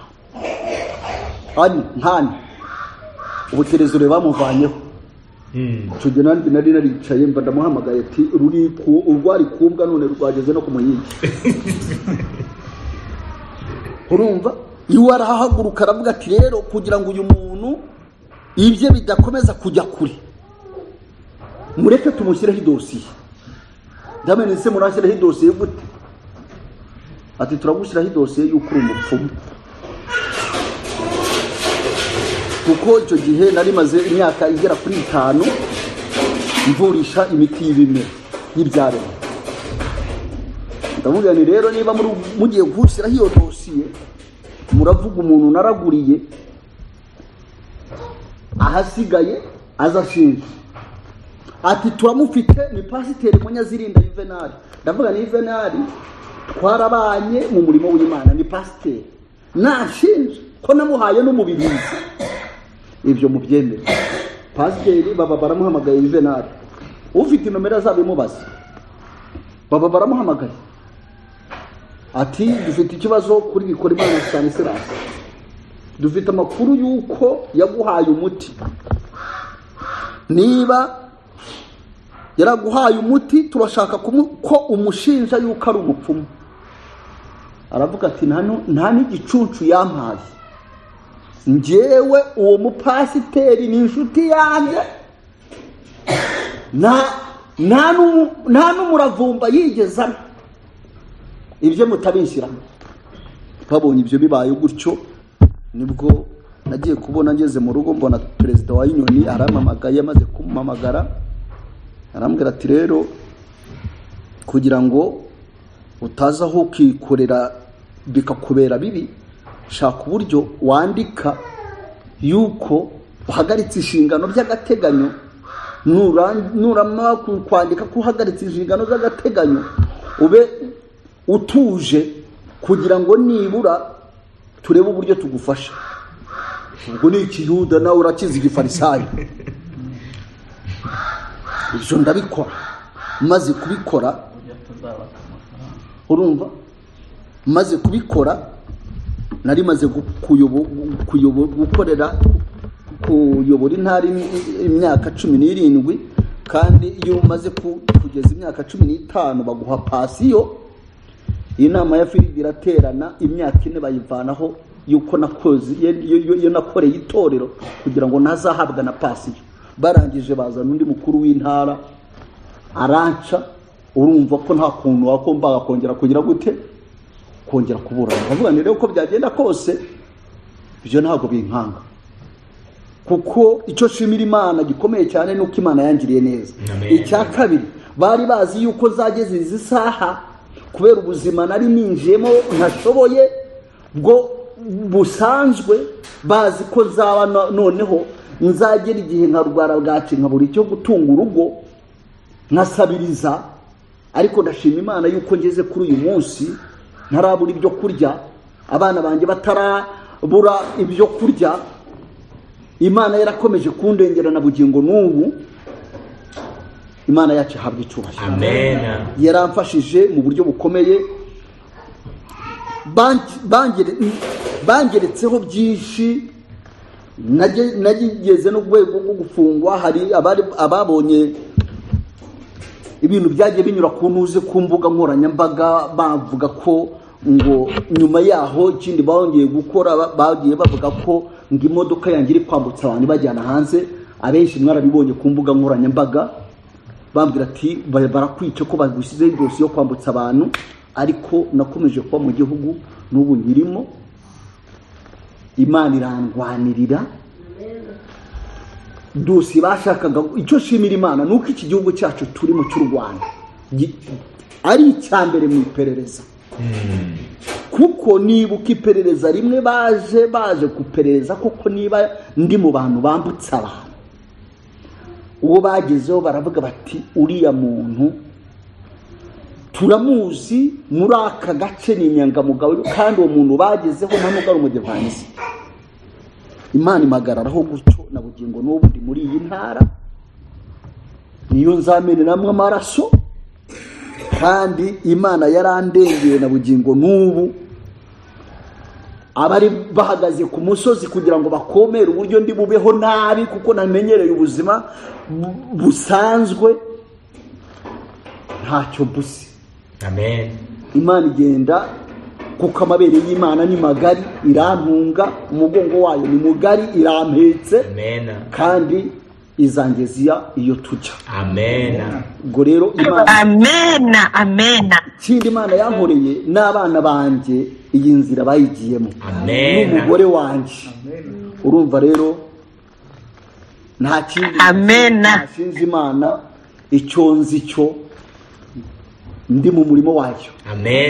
ane nk'ane ubuterezoriye bamuvanyeho Mm. icyo gihe nanjye nari naricaye mba ndamuhamagaye ati ruri ku- urwari kumbwa none rwageze no ku muhingi urumva iwe arahahaguruka aravuga ati rero kugira ngo uyu muntu ibye bidakomeza kujya kure mureke tumushyireho idosiye ndamenya ese murashyiraho idosiye gute ati turagushyiraho idosiye y'uko uri umupfumu kuko icyo gihe nari maze imyaka igera kuri itanu mvurisha imiti y'ibimera y'ibyaremwe ndavuga ni rero niba muri- mugiye gushyiraho iyo dosiye muravuga umuntu naraguriye ahasigaye azashinja ati turamufite ni pasiteri munyazirinda yuvenali ndavuga ni yuvenali twarabanye mu murimo w'imana ni pasiteri nashinja ko namuhaye n'umubibizi ibyo mubyemere pasiteri baba baramuhamagaye juvenali ufite nomero azaba imubaza baba baramuhamagaye ati dufite ikibazo kuri bikora imana cyane sirasi dufite amakuru y'uko yaguhaye umuti niba yaraguhaye umuti turashaka kumu- ko umushinja yuko ari umupfumu aravuga ati "Nta nu- nta n'igicunshu yampaye njyewe uwo mupasiteri ni inshuti yanjye nta nta n'umu- nta n'umuravumba yigeze anywa ibyo mutabishyiramo twabonye ibyo bibaye gutyo nibwo nagiye kubona ngeze mu rugo mbona perezida wa inyoni aramamagaye amaze kumamagara arambwira ati rero kugira ngo utaza aho ukikorera bikakubera bibi shaka uburyo wandika yuko uhagaritse inshingano by'agateganyo nura- nuramara ku- kwandika ko uhagaritse inshingano z'agateganyo ube utuje kugira ngo nibura turebe uburyo tugufasha ubwo ni ikiyuda nawe urakizi igifarisayo ibyo ndabikora maze kubikora urumva maze kubikora nari maze gu- kuyobo- kuyobo- gukorera kuyobora intara im- imyaka cumi n'irindwi kandi iyo umaze ku- kugeza imyaka cumi n'itanu baguha pasiyo iyi nama ya firidi iraterana imyaka ine bayivanaho yuko nakoze iyo- iyo iyo- iyo nakoreye itorero kugira ngo ntazahabwa na pasiyo barangije bazana undi mukuru w'intara aranca urumva ko nta kuntu wagombaga kongera kugira gute kongera kuburana ndavuga ni rero uko byagenda kose ibyo ntabwo binkanga kuko icyo nshimira imana gikomeye cyane ni uko imana yangiriye neza Amen. icya kabiri bari bazi yuko zageze izi saha kubera ubuzima nari ninjiyemo ntashoboye bwo busanzwe bazi ko zaba no- noneho nzagera igihe nkarwara bwaki nkabura icyo gutunga urugo nkasabiriza ariko ndashima imana yuko ngeze kuri uyu munsi ntarabura ibyo kurya abana banjye batarabura ibyo kurya imana yarakomeje kundengera na bugingo n'ubu imana yacu ihabwa icyubahiro Amen. yaramfashije mu buryo bukomeye Bange- bangere- bangeretseho byinshi Nage- nagigeze no ku rwego rwo gufungwa hari abari- ababonye ibintu byagiye binyura ku ntuze ku mbuga nkoranyambaga bavuga ko ngo nyuma yaho ikindi bongeye gukora ba- bagiye bavuga ko ngo imodoka yanjye iri kwambutsa abantu ibajyana hanze abenshi mwarabibonye ku mbuga nkoranyambaga bambwira ati "Ba- barakwica ko bagushyizeho idosi yo kwambutsa abantu ariko nakomeje kuba mu gihugu n'ubu nyirimo imana irandwanirira dosiye bashakaga icyo nshimira imana ni uko iki gihugu cyacu turimo cy'u rwanda gi- ari icya mbere mu iperereza kuko nibuka iperereza rimwe baje baje kuperereza kuko niba ndi mu bantu bambutsa abantu uwo bagezeho baravuga bati uriya muntu turamuzi muri aka gace ni inyangamugayo kandi uwo muntu bagezeho nta nubwo ari umudivansi imana impagararaho gutyo na bugingo n'ubu ndi muri iyi ntara niyo nzameneramo amaraso kandi imana yarandengeye na bugingo n'ubu abari bahagaze ku musozi kugira ngo bakomere uburyo ndi bubeho nabi kuko namenyereye ubuzima bu- busanzwe ntacyo mbuze Amen. imana igenda kuko amabere y'imana ni magari irantunga umugongo wayo ni mugari irampetse Amen. kandi izangeziya iyo tujya Amen. ubwo rero imana amena amena ikindi imana yankoreye n'abana banjye iyi nzira bayigiyemo Amen. n'umugore wanjye urumva rero nta kindi Amen. nashinze imana icyo nzi cyo ndi mu murimo wayo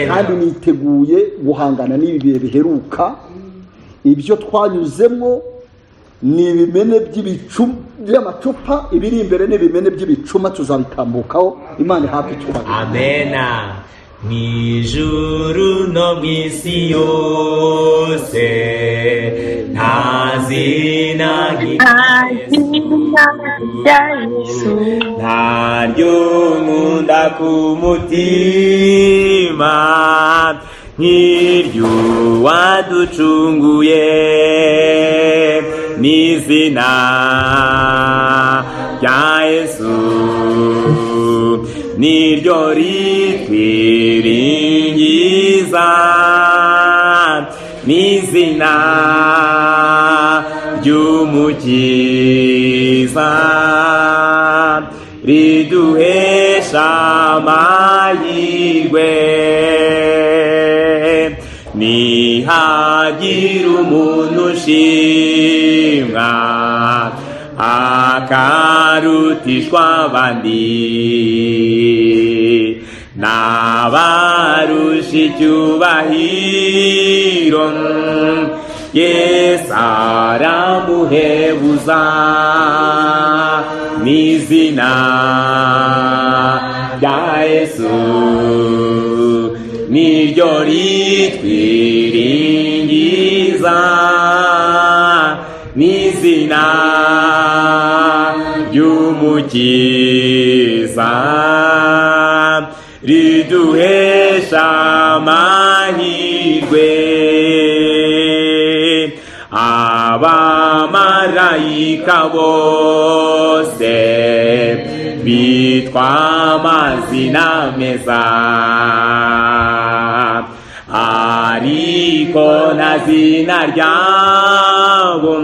kandi Amen. niteguye guhangana n'ibi bihe biheruka ibyo twanyuzemo ni ibimene by'ibicu by'amacupa ibiri imbere ni ibimene by'ibicuma tuzabitambukaho imana ihabwe icyubahiro Amen. Mwijuru no mwisi yose nta zina nka Yesu ntaryo nkunda ku mutima nk'iryo waducunguye n'izina rya yesu niryo ritwiringiza n'izina ry'umukiza riduhesha amahirwe nihagira umuntu ushimwa akarutishwa abandi n'abarusha icyubahiro yesu aramuhebuza n'izina rya yesu niryo ritwiringiza n'izina ry'umukiza riduhesha amahirwe abamarayika bose bitwa amazina meza ariko nta zina ryabo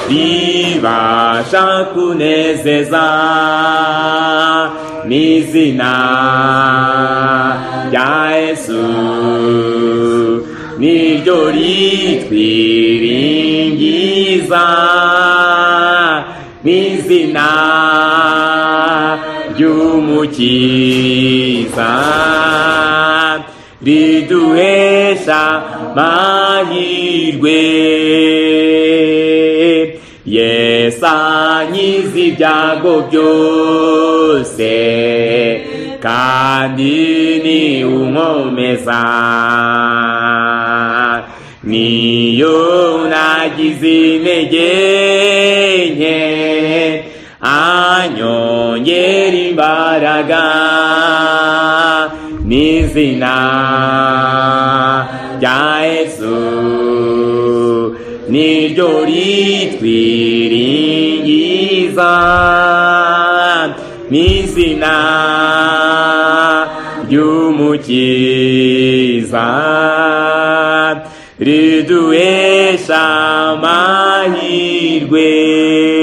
ribasha kunezeza n'izina rya yesu niryo ritwiringiza n'izina ry'umukiza riduhesha mahirwe yesa nyiza ibyago byose kandi ni umwomeza niyo nagize intege nke anyongera imbaraga n'izina rya yesu niryo ritwiringiza n'izina ry'umukiza riduhesha amahirwe